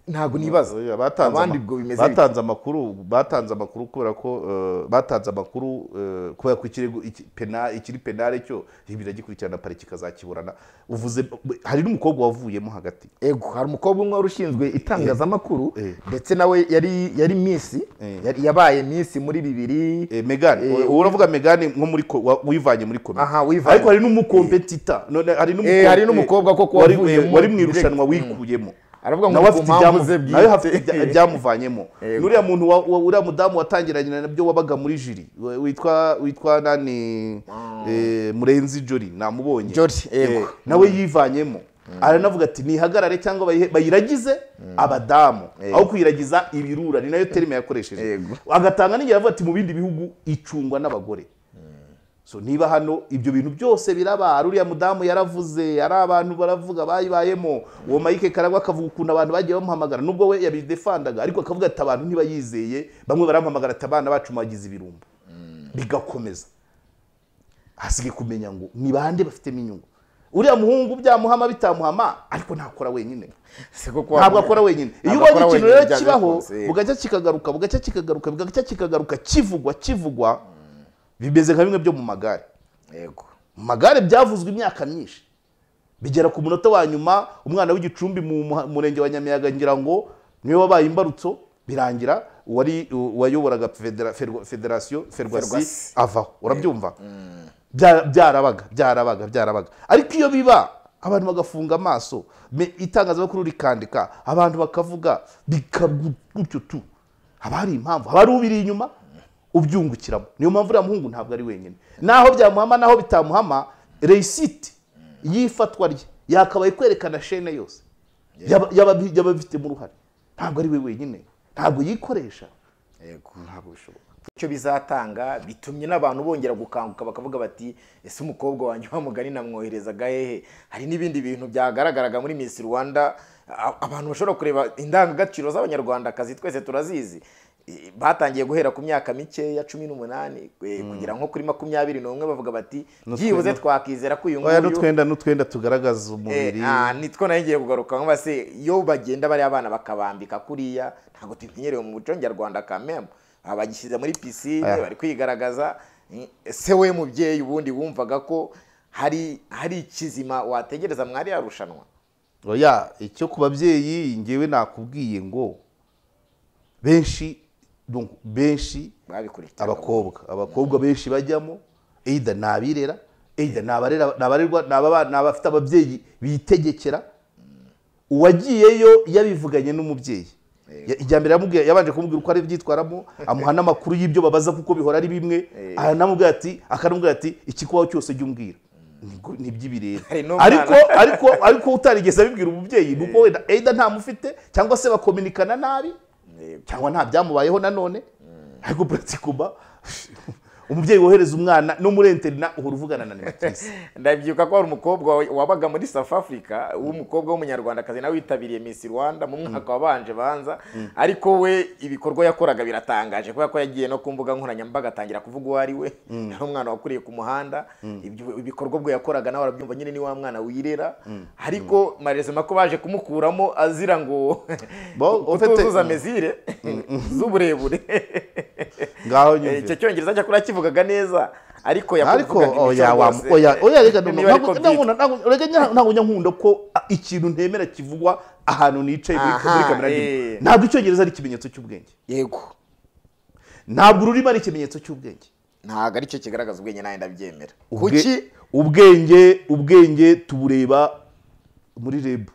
ntabwo nibaza Oya, batanze abandi ama- ubwo bimeze bityo. batanze amakuru batanze amakuru kubera ko eh, batanze amakuru eh, kubera ko ikirego iki- pena- ikiri penale cyo biragikurikirana pare kikazakiburana uvuze hari n'umukobwa wavuyemo hagati ego hari umukobwa umwe wari ushinzwe itangazamakuru Eh. ndetse nawe yari yari misi Eh. yari- yabaye misi muri bibiri Eh, Megan Eh, uwo uravuga Megan nko muri ko- wa- wivanye muri komite Aha, wivanye. ariko hari n'umukompetita none hari n'umuko- Eh, hari n'umukobwa koko wari wavuyemo wari mu direct. irushanwa wikuyemo aravuga ngo nawe ku afite mpamvu ze ibyamu- nawe bwite afite ibya- ibyamuvanyemo Yego. n'uriya muntu wa- wa- uriya mudamu watangiranye nabyo wabaga muri jiri we- witwa witwa nani eh, murenzi jori namubonye Jolly, Eh, yego. nawe yivanyemo aranavuga ati nihagarare cyangwa bayihe- bayiragize abadamu aho kuyiragiza ibirura ni nayo terime yakoresheje Yego. agatanga n'igihe avuga ati mu bindi bihugu icungwa n'abagore so niba hano ibyo bintu byose biraba hari uriya mudamu yaravuze hari abantu baravuga bayibayemo uwo Mike karagwa akavuga ukuntu abantu bagiye bamuhamagara nubwo we yabidefandaga ariko akavuga ati abantu ntibayizeye bamwe baramuhamagara ati abana bacu mwagize ibirumbo bigakomeza hasigaye kumenya ngo ni bande bafitemo inyungu uriya muhungu byamuhama bitamuhama ariko ntakora wenyine Si kuko ntabwo wavuga- akora wenyine iyo Ntabwo ubonye akora ikintu wenyine, rero byanze kibaho bikunze, yego. bugacya kikagaruka bugacya kikagaruka bugacya kikagaruka kivugwa kivugwa bimeze nka bimwe byo mu magare yego mu magare byavuzwe imyaka myinshi bigera ku munota wa nyuma umwana w'igicumbi mu muha- murenge wa nyamiyaga ngira ngo niwe wabaye imbarutso birangira uwari u- uwayoboraga federa- ferwa- federasiyo ferwasi Ferwasi. avaho urabyumva Bya- byarabaga byarabaga byarabaga ariko iyo biba abantu bagafunga amaso me- itangazamakuru rikandika abantu bakavuga bikagu- gutyo tu haba hari impamvu haba hari ubiri inyuma ubyungukiramo niyo mpamvu uriya muhungu ntabwo ari wenyine naho byamuhama naho bitamuhama reyisiti y'ifatwa rye yakabaye kwerekana shene yose Yaba- yaba yaba abifitemo uruhare ntabwo ari we wenyine ntabwo yikoresha yego ntabwo bishoboka icyo bizatanga bitumye n'abantu bongera gukanguka bakavuga bati ese umukobwa wanjye wa mugani namwoherezaga hehe hari n'ibindi bintu byagaragaraga muri Miss Rwanda a- abantu bashobora kureba indangagaciro z'abanyarwandakazi twese turazizi I- batangiye guhera ku myaka mikeya cumi n'umunani eh, kugera nko kuri makumyabiri n'umwe bavuga bati byibuze twakizera ko uyu oya nguyu n'utwenda n'utwenda tugaragaza umubiri nitwo nayo ngiye kugaruka nkuba se iyo bagenda bariya bana bakabambika kuriya ntabwo tumenyereye mu muco nyarwanda kamemu bagishyize muri pisine Aya. bari kwigaragaza Mm, ese we mubyeyi ubundi wumvaga ko hari hari ikizima wategereza mwari yarushanwa oya icyo ku babyeyi ngewe nakubwiye ngo benshi donc benshi babikurikirana abakobwa abakobwa benshi bajyamo either ni abirera either ni abarera- ni abarerwa ni ababa- ni abafite ababyeyi bitegekera uwagiyeyo yabivuganye n'umubyeyi Ya- ijya mbere yamubwiye- yabanje kumubwira uko ari byitwaramo amuha n'amakuru y'ibyo babaza kuko bihora ari bimwe aranamubwira ati akanamubwira ati ikikubaho cyose jya umbwira Nibwo- ni iby'ibirere Hari n'umwana. ariko ariko ariko utarigeze abibwira umubyeyi ni uko wenda either ntamufite cyangwa se bakominikana nabi cyangwa nta byamubayeho nanone ariko buratikuma umubyeyi wohereza umwana no muri interina uhora uvugana na animatrice ndabyibuka ko hari umukobwa wa- wabaga muri south africa w'umukobwa w'umunyarwandakazi nawe witabiriye miss rwanda mu mwaka wabanje banza ariko we ibikorwa yakoraga biratangaje kubera ko yagiye no ku mbuga nkoranyambaga atangira kuvuga uwo ari we yari umwana wakuriye ku muhanda ibyo- ibikorwa bwe yakoraga nawe arabyumva nyine ni wa mwana wirera ariko marezima ko baje kumukuramo azira ngo Bo, ufite- kutuzuza mezire z'uburebure ngaho icyo nyumvira cyongereza cyakora kivugaga neza ariko ariko yakuvugaga imico oya wa- rwose. oya oya reka Niba ntabwo- ariko ntabwo- ntabwo- ntabwo- reka nya- ntabwo njya nkunda ko ah, ikintu ntemera kivugwa ahantu nicaye muri Aha, muri kamera nini. eh. ntabwo icyongereza ari ikimenyetso cy'ubwenge yego ntabwo ururimi ari ikimenyetso cy'ubwenge ntabwo ari cyo kigaragaza ubwenge nawe ndabyemera Ubwe- kuki ubwenge ubwenge tubureba muri rebu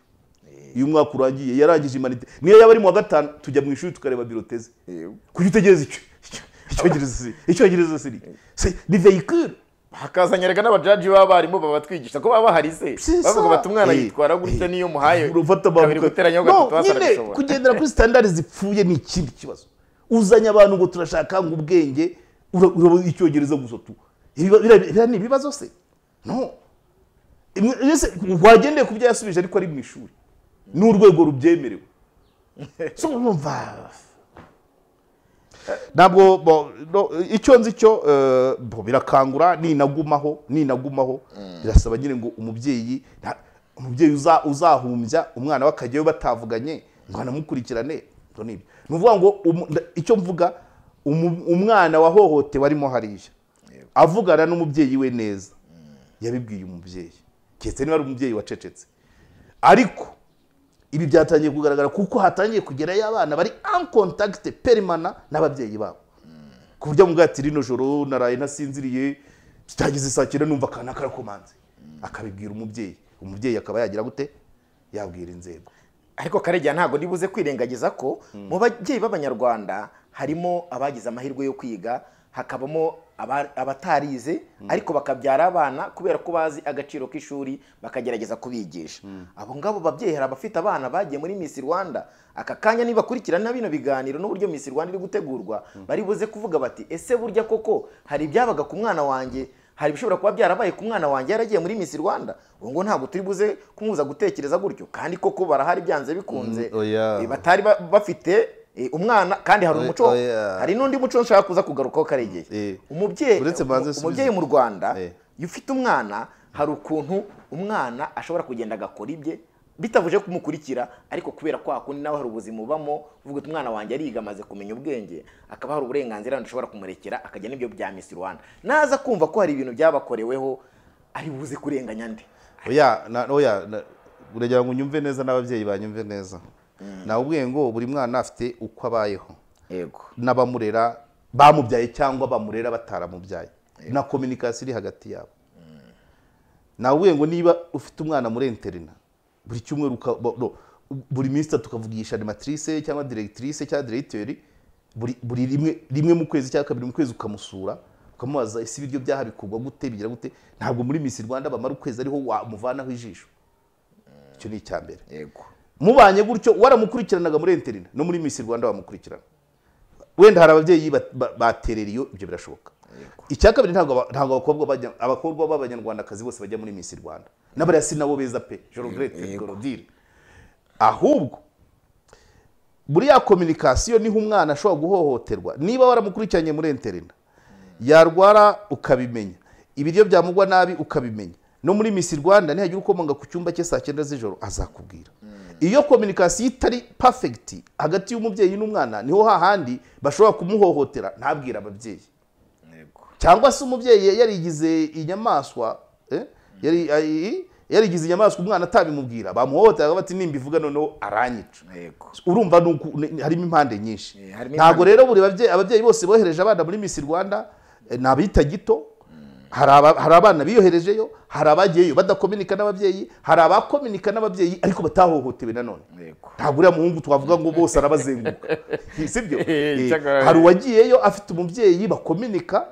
iyo umwaka urangiye yarangije imanite niyo yaba ari mu wa gatanu tujya mu ishuri tukareba biroteze Yego. kuki utegereza icyo icyo- icyongereza si icyongereza si ni- si- ni vehicule hakazanyerega n'abajaji b'abarimu babatwigisha ko baba bahari se Si bavuga ça. bati umwana Eh, yitwara gutya eh, niyo muhaye urufata kabiri guteranyaho No, gatatu wasaga nyine bishobora kugendera kuri sitandari zipfuye ni ikindi kibazo uzanye abantu ngo turashaka ngo ubwenge ura- urabona icyongereza gusa tu Ibiba- bira- bira ni ibibazo se no Imwe- ese wagendeye ku byo yasubije ariko ari mu ishuri ni urwego rubyemerewe so urumva ntabwo bo- no, icyo nzi cyo eh, bo, birakangura ninagumaho ninagumaho birasaba nyine ngo umubyeyi nta- umubyeyi uza- uzahumbya umwana we akajyayo batavuganye ngo anamukurikirane ibyo ni ibyo ni ukuvuga ngo umu- nda- icyo mvuga umu- umwana wahohotewe arimo hariya avugana n'umubyeyi we neza yabibwiye umubyeyi keretse niba ari umubyeyi wacecetse ariko ibi byatangiye kugaragara kuko hatangiye kugerayo abana bari en contact perimana n'ababyeyi babo ku buryo mubwira ati rino joro naraye ntasinziriye byageze saa cyenda numva akana karakomanze akabibwira umubyeyi umubyeyi akaba yagira gute yabwira inzego ariko karegeya ntabwo ndibuze kwirengagiza ko mu babyeyi b'abanyarwanda harimo abagize amahirwe yo kwiga hakabamo aba- abatarize ariko bakabyara abana kubera ko bazi agaciro k'ishuri bakagerageza kubigisha abo ngabo babyeyi hari abafite abana bagiye muri Miss Rwanda aka kanya nibakurikirana bino biganiro n'uburyo Miss Rwanda iri gutegurwa bari buze kuvuga bati ese burya koko hari ibyabaga ku mwana wanjye hari ibishobora kuba byarabaye ku mwana wanjye yaragiye muri Miss Rwanda ubu ngo ntabwo turi buze kumubuza gutekereza gutyo kandi koko barahari byanze bikunze Mm, oya. Eh, batari ba- bafite eh, umwana kandi hari Oya, umuco oya. hari n'undi muco nshaka kuza kugarukaho karegeye Eh. umubyeyi Uretse mbanze umu- nsubize. umubyeyi mu Rwanda Eh. iyo ufite umwana hari ukuntu umwana ashobora kugenda agakora ibye bitavuje kumukurikira ariko kubera kwa kundi nawe hari ubuzima ubamo uvuga uti umwana wanjye ariga amaze kumenya ubwenge akaba hari uburenganzira ntushobora kumurekera akajya n'ibyo bya Miss Rwanda naza kumva ko hari ibintu byabakoreweho ari buze kurenganya nde oya na- oya na- uragira ngo unyumve neza n'ababyeyi banyumve neza nawe ubwiye ngo buri mwana afite uko abayeho yego n'abamurera bamubyaye cyangwa bamurera bataramubyaye na kominikasiyo iri hagati yabo nawe ubwiye ngo niba ufite umwana muri interina buri cyumweru uka- bo- no, buri minsi itatu ukavugisha animatrice cyangwa directrice cyangwa directeur buri buri rimwe rimwe mu kwezi cyangwa kabiri mu kwezi ukamusura ukamubaza ese ibiryo byaha bikorwa gute bigira gute ntabwo muri Miss Rwanda bamara ukwezi ariho wamuvanaho ijisho icyo ni icya mbere yego mubanye gutyo waramukurikiranaga muri interina no muri Miss Rwanda bamukurikirana wenda hari ababyeyi bat- ba- baterera iyo ibyo birashoboka icya kabiri ntabwo aba- ntabwo abakobwa bajya- abakobwa b'abanyarwandakazi bose bajya muri Miss Rwanda n'abariya si nabo beza pe Jorogrete Gorodire ahubwo muri ya kominikasiyo niho umwana ashobora guhohoterwa niba waramukurikiranye muri interina yarwara ukabimenya ibiryo byamugwa nabi ukabimenya no muri Miss Rwanda nihagira ukomoka ku cyumba cye saa cyenda z'ijoro azakubwira iyo kominikasiyo itari perfect hagati y'umubyeyi n'umwana niho hahandi bashobora kumuhohotera ntabwire ababyeyi yego cyangwa se umubyeyi yarigize inyamaswa eh, yari- ay- yarigize inyamaswa umwana atabimubwira bamuhohoteraga bati nimbivuga noneho aranyica yego urumva ni uku- ni- harimo impande nyinshi Eh, harimo ntabwo impande- rero buri babyeyi ababyeyi bose bohereje abana muri Miss Rwanda eh, ni abita gito hari aba- hari abana biyoherejeyo hari abagiyeyo badakominika n'ababyeyi hari abakominika n'ababyeyi ariko batahohotewe nanone yego ntabwo uriya muhungu twavuga ngo bose arabazenguruka sibyo Eh, cyakora- hari uwagiyeyo afite umubyeyi bakominika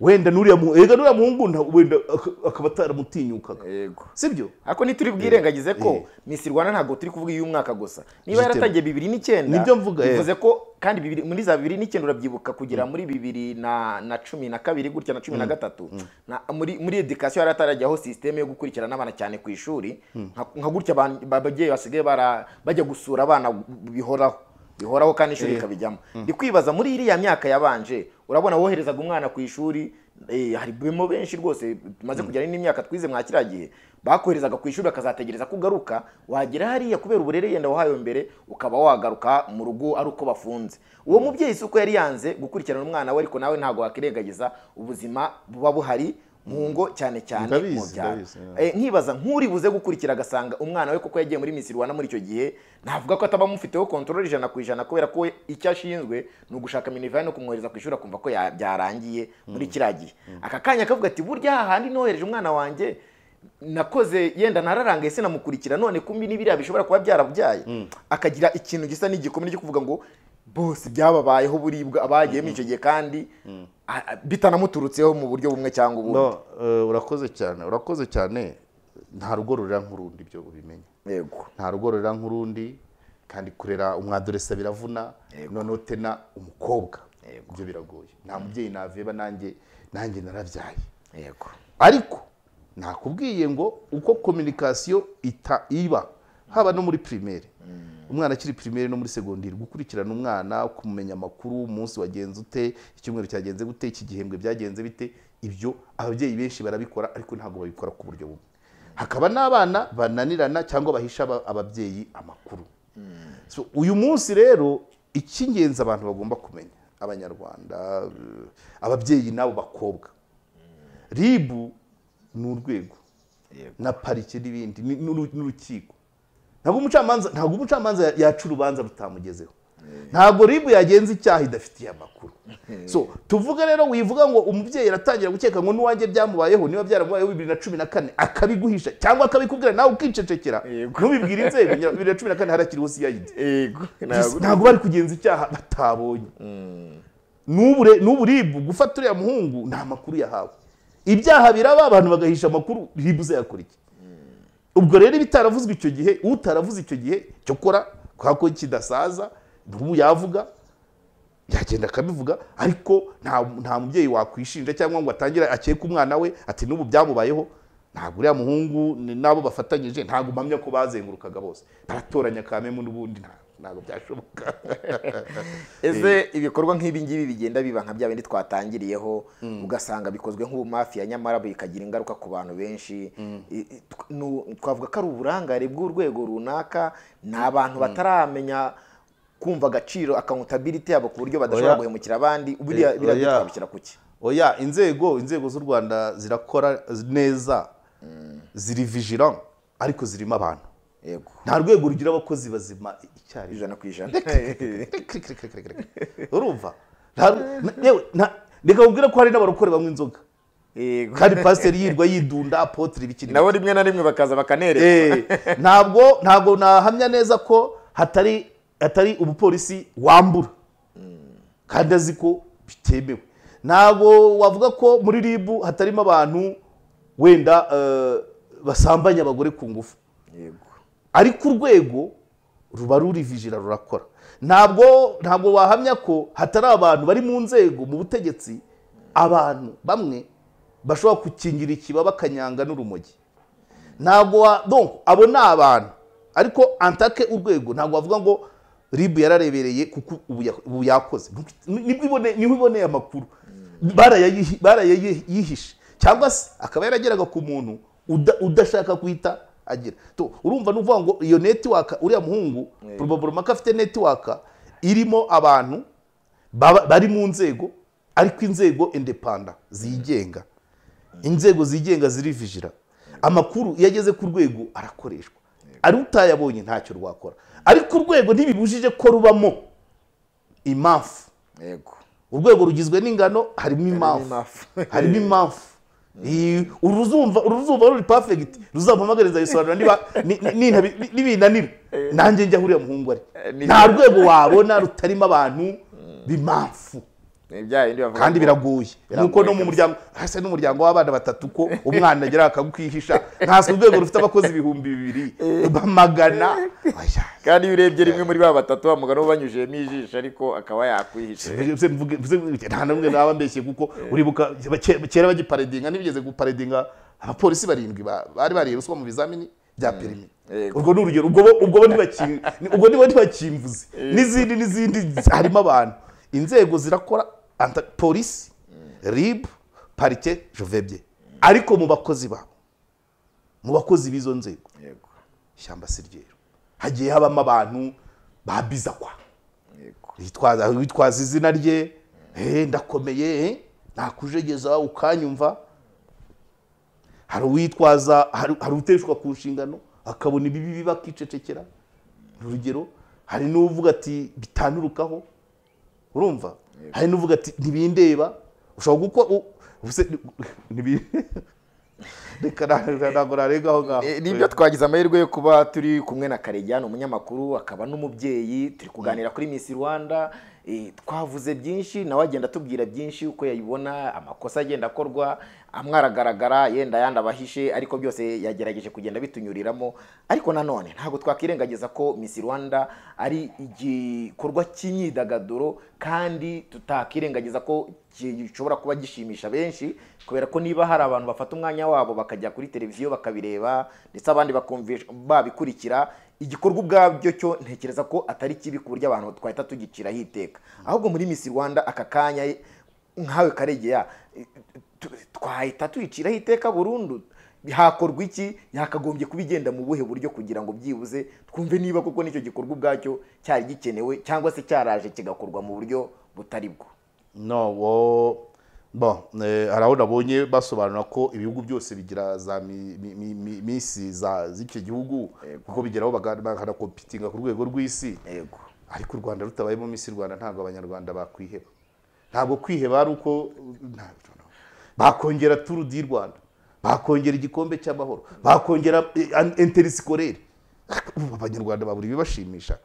wenda n'uriya mu- ega n'uriya muhungu nta- wenda ak- akaba ataramutinyukaga yego sibyo Ako ni turi bwirengagize ko Eh. Miss Rwanda ntabwo turi kuvuga uyu mwaka gusa. Niba Jitema. yaratangiye bibiri n'icyenda Nibyo mvuga, eh. bivuze ko kandi bibiri, muri za bibiri n'icyenda urabyibuka kugera muri bibiri na, na cumi na kabiri gutya na cumi na gatatu na, muri, muri edikasiyo yari atarajyaho sisiteme yo gukurikirana abana cyane ku ishuri nka, nka gutya ba- ba- ababyeyi basigaye bara- bajya gusura abana bihoraho bihoraho kandi ishuri rikabijyamo ndi kwibaza muri iriya myaka yabanje urabona woherezaga umwana ku ishuri eh, hari bemo benshi rwose tumaze kugera n'imyaka twize mwa kiriya gihe bakoherezaga ku ishuri bakazategereza ko ugaruka wagera hariya kubera uburere yenda wahawe mbere ukaba wagaruka mu rugo ari uko bafunze uwo mubyeyi si uko yari yanze gukurikirana umwana we ariko nawe ntabwo wakirengagiza ubuzima buba buhari mu ngo cyane cyane Ndabizi, mu byaro ndabizi, Eh, nkibaza nk'uri buze gukurikira agasanga umwana we koko yagiye muri Miss Rwanda muri icyo gihe navuga ko ataba amufiteho control ijana ku ijana kubera ko we icyo ashinzwe ni ugushaka minivani no kumwohereza ku ishuri akumva ko ya- byarangiye muri kiriya gihe aka kanya akavuga ati burya hahandi nohereje umwana wanjye nakoze yenda nararangaye sinamukurikira none kumbi n'ibiriya bishobora kuba byarabyaye akagira ikintu gisa n'igikomere cyo kuvuga ngo bose byababayeho buribwa abagiyemo icyo gihe kandi a- a- bitanamuturutseho mu buryo bumwe cyangwa ubundi no eh, urakoze cyane urakoze cyane nta rugo rurera nk'urundi ibyo ubimenye yego nta rugo rurera nk'urundi kandi kurera umwaduresa biravuna noneho tena umukobwa ibyo biragoye nta mubyeyi naveba nanjye nanjye narabyaye yego ariko nakubwiye ngo uko kominikasiyo ita iba haba no muri primaire umwana akiri primaire no muri segonderi gukurikirana umwana kumenya amakuru umunsi wagenze ute icyumweru cyagenze gute iki gihembwe byagenze bite ibyo ababyeyi benshi barabikora ariko ntabwo babikora ku buryo bumwe hakaba n'abana bananirana cyangwa bahisha aba- ababyeyi amakuru So, uyu munsi rero icy'ingenzi abantu bagomba kumenya abanyarwanda eh, ababyeyi n'abo bakobwa ribu ni urwego na parike n'ibindi ni- n'uru- n'urukiko ntabwo umucamanza ntabwo umucamanza ya- yaca urubanza rutamugezeho ntabwo ribu yagenza icyaha idafitiye amakuru so tuvuge rero wivuga ngo umubyeyi aratangira gukeka ngo n'uwanjye byamubayeho niba byaramubayeho bibiri na cumi na kane akabiguhisha cyangwa akabikubwira nawe ukicecekera Yego. ntubibwire inzego nya- bibiri na cumi na kane harakiriho siyayidi yego ntabwo bari kugenza icyaha batabonye n'ubu re- n'ubu ribu gufata uriya muhungu nta makuru yahawe ibyaha biraba abantu bagahisha amakuru ribu uzayakora iki ubwo rero ibitaravuzwe icyo gihe utaravuze icyo gihe cyokora kubera ko kidasaza n'ubu yavuga yagenda akabivuga ariko nta nta mubyeyi wakwishinja cyangwa ngo atangire akeke umwana we ati n'ubu byamubayeho ntabwo uriya muhungu ni- n'abo bafatanyije ntabwo mpamya ko bazengurukaga bose baratoranya kamemu n'ubundi nta- ntabwo byashoboka ese ibikorwa nk'ibi ngibi bigenda biba nka bya bindi twatangiriyeho ugasanga bikozwe nk'ubumafiya nyamara bikagira ingaruka ku bantu benshi I- i- tw- nu- twavuga ko ari uburangare bw'urwego runaka ni abantu bataramenya kumva agaciro accountability yabo ku buryo badashobora Oya. guhemukira abandi buriya Eh, biriya byo oya. twabishyira ku ki oya inzego inzego z'u rwanda zirakora neza ziri vigilant ariko zirimo abantu yego nta rwego rugira abakozi bazima icyarimwe ijana ku ijana urumva Nta- na- yewe, na- reka mubwire ko hari n'abarokore banywa inzoga Yego. kandi pasiteri yirwa yidunda apotire ibikini nabo rimwe na rimwe bakaza bakanereka Eh, ntabwo ntabwo nahamya neza ko hatari hatari umupolisi wambura kandi azi ko bitemewe ntabwo wavuga ko muri ribu hatarimo abantu wenda eh, basambanya abagore ku ngufu yego ariko urwego ruba rurivijira rurakora ntabwo ntabwo wahamya ko hatari abantu bari mu nzego mu butegetsi abantu bamwe bashobora gukingira ikiba bakanyanga n'urumogi ntabwo wa donc abo ni abantu ariko antake urwego ntabwo wavuga ngo ribu yararebereye kuko ubu ya- ubu yakoze Ni- nibwo ibone- niho iboneye amakuru Barayayihi- barayayihishe cyangwa se akaba yarageraga ku muntu uda- udashaka guhita agira Tu, urumva n'uvuga ngo iyo netiwaka uriya muhungu probaburoma ko afite netiwaka irimo abantu baba- bari mu nzego ariko inzego indepanda zigenga inzego zigenga zirivigira amakuru iyo ageze ku rwego arakoreshwa ari utayabonye ntacyo rwakora ariko urwego ntibibujije ko rubamo impamvu yego urwego rugizwe n'ingano harimo impamvu impamvu. harimo impamvu Iyi- uru ruzumva uru ruzumva ruri perfect ruzampamagariza yisobanura niba ni- ni- nintabi- ni- nibinanira nanjye njya aho uriya muhungu ari Ni- nta rwego wabona rutarimo abantu b'impamvu ni bya bindi bavuga kandi ngo- biragoye nk'uko no mu kabisa. muryango hasi n'umuryango w'abana batatu ko umwana agera akagukwihisha ntaswe urwego rufite abakozi ibihumbi bibiri bamagana Oya. kandi iyo urebye rimwe muri ba batatu bamuga n'ubu banyujijemo ijisho ariko akaba yakwihisha Mvuge- mvuge- mvuge- nta n'umwe naba mbeshye kuko uribuka ke- kera bagiparedinga ntibigeze guparedinga abapolisi barindwi ba- bari bariye ruswa mu bizamini bya perimi Yego. urwo ni urugero ubwo bo- ubwo bo ntibaki- ni- ubwo nibo ntibakimvuze n'izindi n'izindi harimo abantu inzego zirakora anta- polisi rib parike jovebye ariko mu bakozi babo mu bakozi b'izo nzego yego ishyamba si ryeru hagiye habamo abantu babizakwa yego witwaza witwaza izina rye eh ndakomeye eh, nakujegeza ukanyumva hari uwitwaza hari hari uteshwa ku nshingano akabona ibibi biba akicecekera urugero hari n'uvuga ati bitanurukaho urumva hari n'uvuga ati ntibindeba ushobora gukora u- ubuse ntibi- reka na- ntabwo narengaho ngaho Eh, nibyo twagize amahirwe yo kuba turi kumwe na Karegeya umunyamakuru akaba n'umubyeyi turi kuganira kuri Miss Rwanda eh, twavuze byinshi nawe agenda atubwira byinshi uko yayibona amakosa agenda akorwa amwe aragaragara yenda ayandi abahishe ariko byose yagerageje kugenda bitunyuriramo ariko nanone ntabwo twakirengagiza ko Miss Rwanda ari igikorwa cy'imyidagaduro kandi tutakirengagiza ko gishobora kuba gishimisha benshi kubera ko niba hari abantu bafata umwanya wabo bakajya kuri televiziyo bakabireba ndetse abandi bakumvisha babikurikira igikorwa ubwabyo cyo ntekereza ko atari kibi ku buryo abantu twahita tugiciraho iteka ahubwo muri Miss rwanda aka kanya nkawe karegeya tu- twahita tuyiciraho iteka burundu hakorwa iki yakagombye kuba igenda mu buhe buryo kugira ngo byibuze twumve niba koko n'icyo gikorwa ubwacyo cyari gikenewe cyangwa se cyaraje kigakorwa mu buryo butari bwo no wo bo eh, hari aho nabonye basobanura ko ibihugu byose bigira za mi- mi- mi- mi- misi za z'icyo gihugu kuko bigeraho baga- bakanakompitinga ku rwego rw'isi yego ariko u rwanda rutabayemo misi rwanda ntabwo abanyarwanda bakwiheba ntabwo kwiheba ari uko nta- bakongera turu di rwanda bakongera igikombe cy'amahoro bakongera enterisikoleri abanyarwanda babura ibibashimisha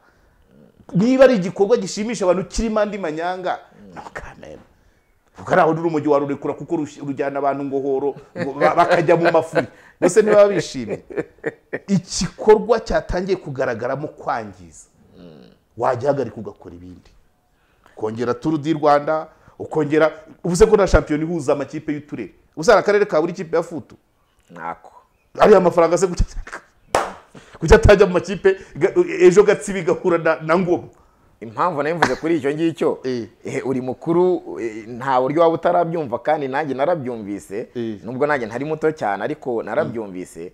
niba ari igikorwa gishimisha abantu kirimo andi manyanga ntukamere kuko ari aho n'urumogi warurekura kuko rush- rujyana abantu ngohoro ngo ba- bakajya mu mafuri mbese ntibaba bishimye igikorwa cyatangiye kugaragaramo kwangiza wagihagarika ugakora ibindi ukongera turu di rwanda ukongera ubuze ko na shampiyona ihuza amakipe y'uturere ubuze hari akarere ka buri kipe ya futu ntako ariya mafaranga se kuki kuki atajya mu makipe ga- ejo gatsibi gahura na- na ngoma impamvu nayo mvuze kuri icyo ngicyo Eh. eh, uri mukuru eh, nta buryo waba utarabyumva kandi nanjye narabyumvise Eh. nubwo nanjye ntari muto cyane ariko narabyumvise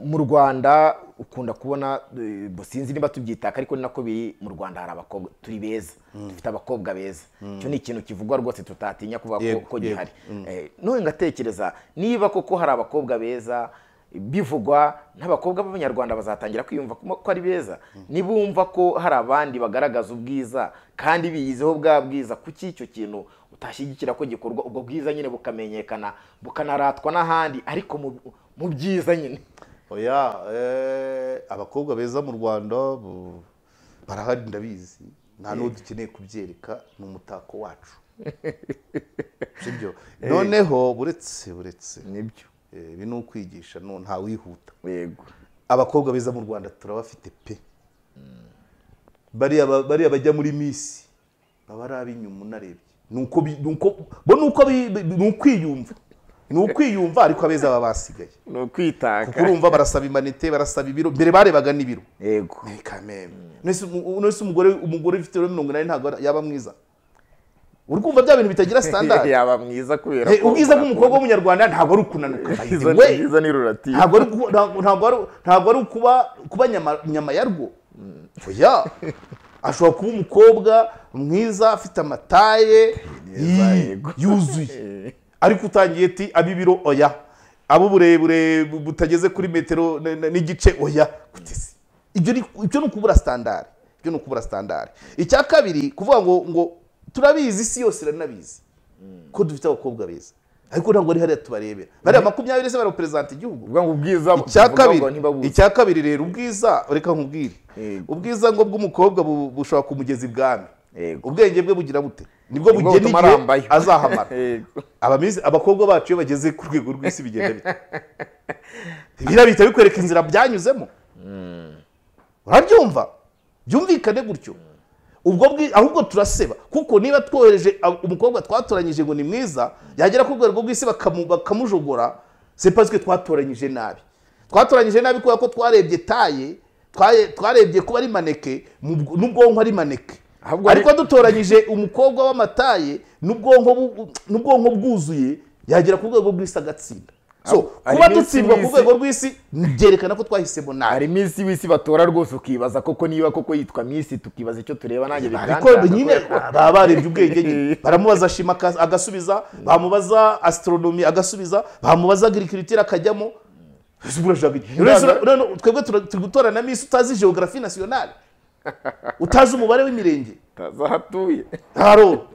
mu rwanda ukunda kubona eh, bo sinzi niba tubyitaka ariko ni nako biri mu rwanda hari abakobwa turi beza dufite abakobwa beza icyo ni ikintu kivugwa rwose tutatinya kuvuga ko- Yego, ko yego. gihari Eh, none ngatekereza niba koko hari abakobwa beza bivugwa n'abakobwa b'abanyarwanda bazatangira kwiyumva ko ko ari beza nibumva ko hari abandi bagaragaza ubwiza kandi biyizeho bwa bwiza kuki icyo kintu utashyigikira ko gikorwa ubwo bwiza nyine bukamenyekana bukanaratwa n'ahandi ariko mu- mu byiza nyine oya eh, abakobwa beza mu rwanda bu- barahari ndabizi nta n'uwo dukeneye kubyereka ni umutako wacu sibyo noneho buretse buretse nibyo eh, ibi ni ukwigisha no ntawihuta yego abakobwa beza mu rwanda turabafite pe bariya ba- bariya bajya muri misi baba ari ab'inyuma unarebye ni uko bi- ni uko- bo ni uko bi- bi- ni ukwiyumva ni ukwiyumva ariko abeza baba basigaye ni kuko ukwitaka urumva barasaba imanite barasaba ibiro mbere barebaga n'ibiro yego ni kameme nese umu- nese umugore umugore ufite ibiro mirongo inani ntabwo yaba mwiza uri kumva bya bintu bitagira standard yaba mwiza kubera Eh, ubwiza bw'umukobwa w'umunyarwanda ntabwo ari ukunanuka Izo- we izo ni ruratiyo ntabwo ari uku- ntabwo- ntabwo ari ntabwo ari ukuba kuba nyama nyama yarwo oya ashobora kuba umukobwa mwiza afite amataye Meza, yi- yego. yuzuye ariko utangiye ti ab'ibiro oya abo uburebure bu- butageze kuri metero n- n- n'igice oya kutisi ibyo ni ibyo ni ukubura standard ibyo ni ukubura standard icya kabiri kuvuga ngo ngo turabizi isi yose iranabizi ko dufite abakobwa beza ariko ntabwo ari hariya tubarebera bariya makumyabiri se baraperezanta igihugu ubwo ngo ubwiza icya buvuga ngo kabiri ntibabuzi. icya kabiri rero ubwiza reka nkubwire Yego. ubwiza ngo bw'umukobwa bu- bushobora kumugeza ibwami Yego. ubwenge bwe bugira bute nibwo Nibwo bugena butuma igihe arambayo. azahamara Yego. Abamizi- abakobwa bacu iyo bageze ku rwego rw'isi bigenda bite biriya bihita bikwereka inzira byanyuzemo urabyumva byumvikane gutyo ubwo bwi- ahubwo turaseba kuko niba twohereje ab- umukobwa twatoranyije ngo ni mwiza yagera ku rwego rw'isi bakamu- bakamujogora c'est parce que twatoranyije nabi twatoranyije nabi kubera ko twarebye taye twaye- twarebye kuba ari maneke mu bw- n'ubwonko ari maneke Ahubwo ari- ariko dutoranyije umukobwa w'amataye n'ubwonko bu- n'ubwonko bwuzuye yagera ku rwego rw'isi agatsinda so Ari kuba iminsi dutsindwa ku y'isi- rwego rw'isi byerekana ko twahisemo nabi hari iminsi w'isi batora rwose ukibaza koko niba koko yitwa minsi tukibaza icyo tureba nanjye ariko bikandaza nyine baba barebye ubwenge nyine baramubaza shima akas- agasubiza bamubaza astronomy agasubiza bamubaza agriculture akajyamo Urashaka iki? Uretse- urabona, twebwe tura- turi gutora na misi utazi geography nationale utazi umubare w'imirenge atazahatuye haro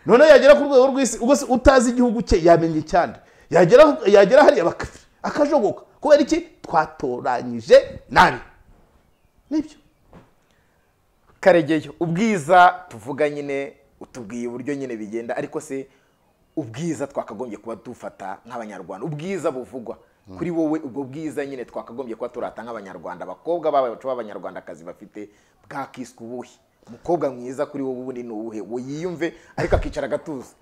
noneho yagera ku rwego rw'isi ubwo se utazi igihugu cye yamenye cyane yagera yagera hariya baka- akajogoka kubera iki twatoranyije nabi nibyo karegeyo ubwiza tuvuga nyine utubwiye uburyo nyine bigenda ariko se ubwiza twakagombye kuba dufata nk'abanyarwanda ubwiza buvugwa kuri wowe ubwo bwiza nyine twakagombye kuba turata nk'abanyarwanda abakobwa bacu b'abanyarwandakazi bafite bwakiswe ubuhe umukobwa mwiza kuri wowe ubundi ni uwuhe ngo yiyumve ariko akicara agatuza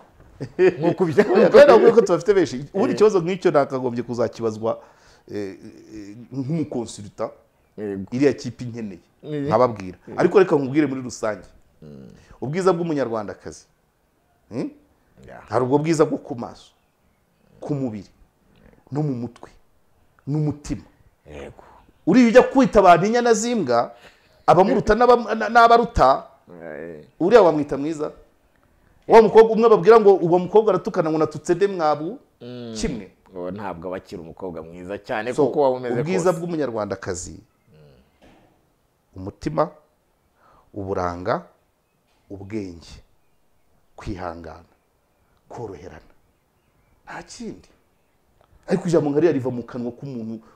nk'uko kandi ubya- ntabwo ko tubafite benshi ubundi ikibazo nk'icyo nakagombye kuzakibazwa eh, eh, nk'umukonsulta Yego. iriya kipe inkeneye Mhm. nkababwira ariko reka nkubwire muri rusange ubwiza bw'umunyarwandakazi hmm? Yeah. hari ubwo bwiza bwo ku maso ku mubiri no mu mutwe n'umutima yego uriya ujya kwita abantu inyana z'imbwa abamuruta n'aba- na- n'abaruta Eh, uriya wamwita mwiza wa mukobwa umwe babwira ngo uwo mukobwa aratukana ngo natutse de mwabu kimwe uwo ntabwo aba akiri umukobwa mwiza cyane So, kuko waba umeze ubwiza kose bw'umunyarwandakazi umutima uburanga ubwenge kwihangana koroherana nta kindi ariko ijambo nka ririya riva mu kanwa k'umuntu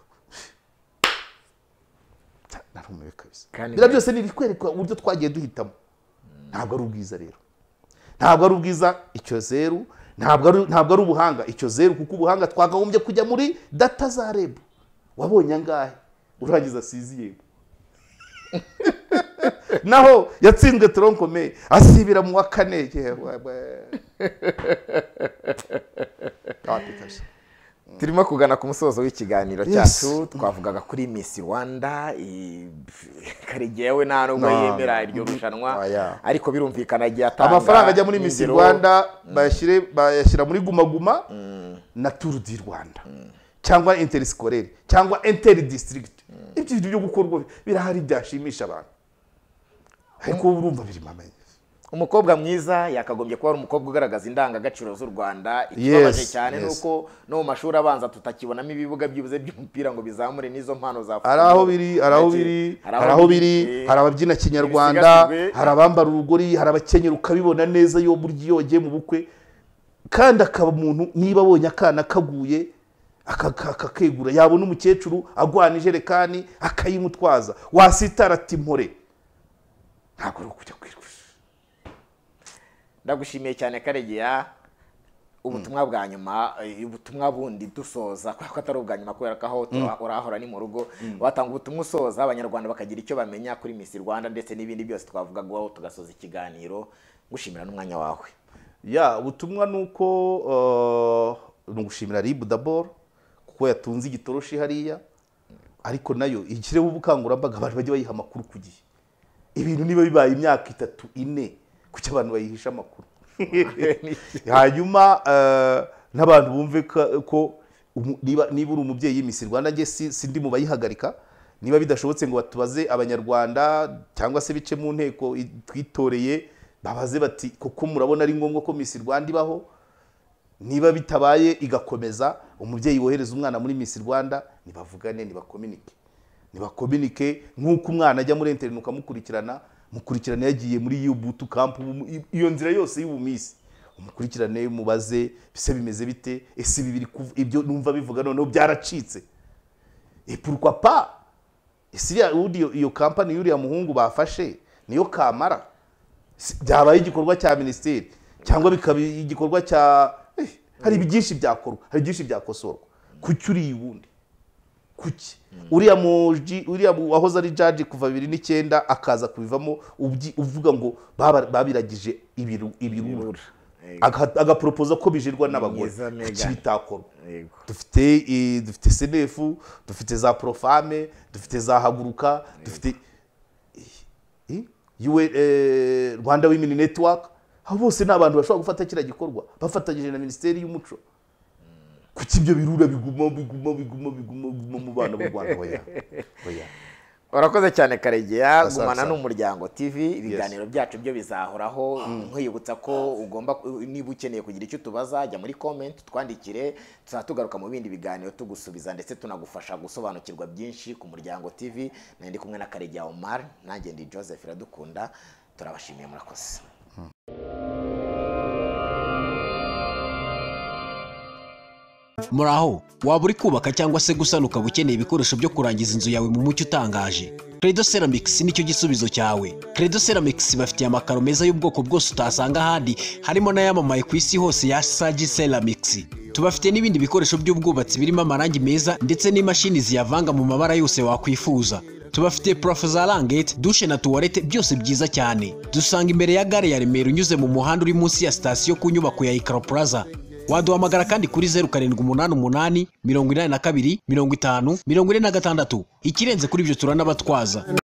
Ta- narumiwe kabisa Kandi- biriya byose ni ibikwereka uburyo twagiye duhitamo ntabwo ari ubwiza rero ntabwo ari ubwiza icyo zeru ntabwo ari ntabwo ari ubuhanga icyo zeru kuko ubuhanga twakagombye kujya muri data za reb wabonye angahe urangiza asize yego naho yatsinzwe toronkome asibira mu wa kane yewe, wapi kabisa. turimo kugana ku musozo w'ikiganiro Yes. cyacu twavugaga kuri miss rwanda i- karegewe nta nubwo No. yemera iryo rushanwa Oya. ariko birumvikana agiye atanga amafaranga ajya muri Miss ingero. rwanda bayashyire bayashyira muri guma guma na turu di rwanda cyangwa interisikore cyangwa interi disitirigiti ibyo bintu byo gukorwa birahari byashimisha abantu ariko uba urumva biri mamenye umukobwa mwiza yakagombye kuba ari umukobwa ugaragaza indangagaciro z'u rwanda ikibabaje Yes, cyane yes. ni uko no mu mashuri abanza tutakibonamo ibibuga byibuze by'umupira ngo bizamure n'izo mpano za hari aho biri hari aho biri hari aho biri eh, hari ababyina kinyarwanda ibisigasirwe. hari abambara urugori hari abakenyera ukabibona neza iyo burya iyo wagiye mu bukwe kandi akaba umuntu niba abonye akana kaguye aka- aka- akakegura yabona umukecuru agwana ijerekani akayimutwaza wasitara ati mpore ntabwo ari ukujya kwirusha ndagushimiye cyane karegeya ubutumwa bwa nyuma eh, ubutumwa bundi dusoza kubera ko atari ubwa nyuma kubera ko aho tura- urahora ni mu rugo watanga ubutumwa usoza abanyarwanda bakagira icyo bamenya kuri miss rwanda ndetse n'ibindi byose twavuga guhaho tugasoza ikiganiro ngushimira n'umwanya wawe ya ubutumwa ni uko uh, ni ugushimira ribu daboro kuko yatunze igitoroshi hariya ariko nayo ishyireho ubukangurambaga abantu bajye bayiha amakuru ku gihe ibintu niba bibaye imyaka itatu ine kuki abantu bayihisha amakuru hanyuma eh, n'abantu bumve ka- ko umu- niba niba uri umubyeyi Miss Rwanda njye si- sindi mu bayihagarika niba bidashobotse ngo batubaze abanyarwanda cyangwa se bice mu nteko i- twitoreye babaze bati kuko murabona ari ngombwa ko Miss Rwanda ibaho niba bitabaye igakomeza umubyeyi wohereza umwana muri Miss Rwanda nibavugane nibakominike nibakominike nk'uko umwana ajya muri interineti ukamukurikirana mukurikirane yagiye muri iyo butu kampu ubu- i- iyo nzira yose y'ubumisi umukurikirane mubaze bise bimeze bite ese ibi biri kuv- ibyo numva bivuga noneho byaracitse et pourquoi pas ese iriya- ubundi iyo- iyo kampani y'uriya muhungu bafashe niyo kamara Si- byabaye igikorwa cya minisiteri cyangwa bikaba igikorwa cya Eh, hari byinshi byakorwa hari byinshi byakosorwa kuki uriya ubundi kuki uriya muji uriya mu- wahoze ari jaji kuva bibiri n'icyenda akaza kubivamo ubyi- uvuga ngo baba- babiragije ibiru- ibirura Aga- agaporopoza ko bijirwa n'abagore Mwiza, Megan. kuki bitakorwa yego dufite eh, dufite senefu dufite za porofame dufite za haguruka dufite eh, eh, eh, rwanda wimini netiwaka abo bose ni abantu bashobora gufata kiriya gikorwa bafatanyije na minisiteri y'umuco kuki ibyo birura biguma biguma biguma biguma biguma mu bana b'u rwanda oya oya urakoze cyane karegeya Asante gumana sana. n'umuryango tv ibiganiro byacu byo bizahoraho nkwibutsa ko ugomba ku- niba ukeneye kugira icyo tubaza jya muri comment twandikire tuzaba tugaruka mu bindi biganiro tugusubiza ndetse tunagufasha gusobanukirwa byinshi ku muryango tv nari ndi kumwe na karegeya omar nanjye ndi joseph iradukunda turabashimiye murakoze muraho waba uri kubaka cyangwa se gusana ukaba ukeneye ibikoresho byo kurangiza inzu yawe mu mucyo utangaje credo ceramics nicyo gisubizo cyawe credo ceramics bafitiye amakaro meza y'ubwoko bwose utasanga ahandi harimo n'ayamamaye ku isi hose ya sagi ceramics tubafite n'ibindi bikoresho by'ubwubatsi birimo amarangi meza ndetse n'imashini ziyavanga mu mabara yose wakwifuza tubafite purafo za langete dushe na tuwarete byose byiza cyane dusanga imbere ya gare ya remera unyuze mu muhanda uri munsi ya sitasiyo ku nyubako ya ikaro plaza waduhamagara kandi kuri zeru karindwi umunani umunani mirongo inani na kabiri mirongo itanu mirongo ine na gatandatu ikirenze kuri ibyo turanabatwaza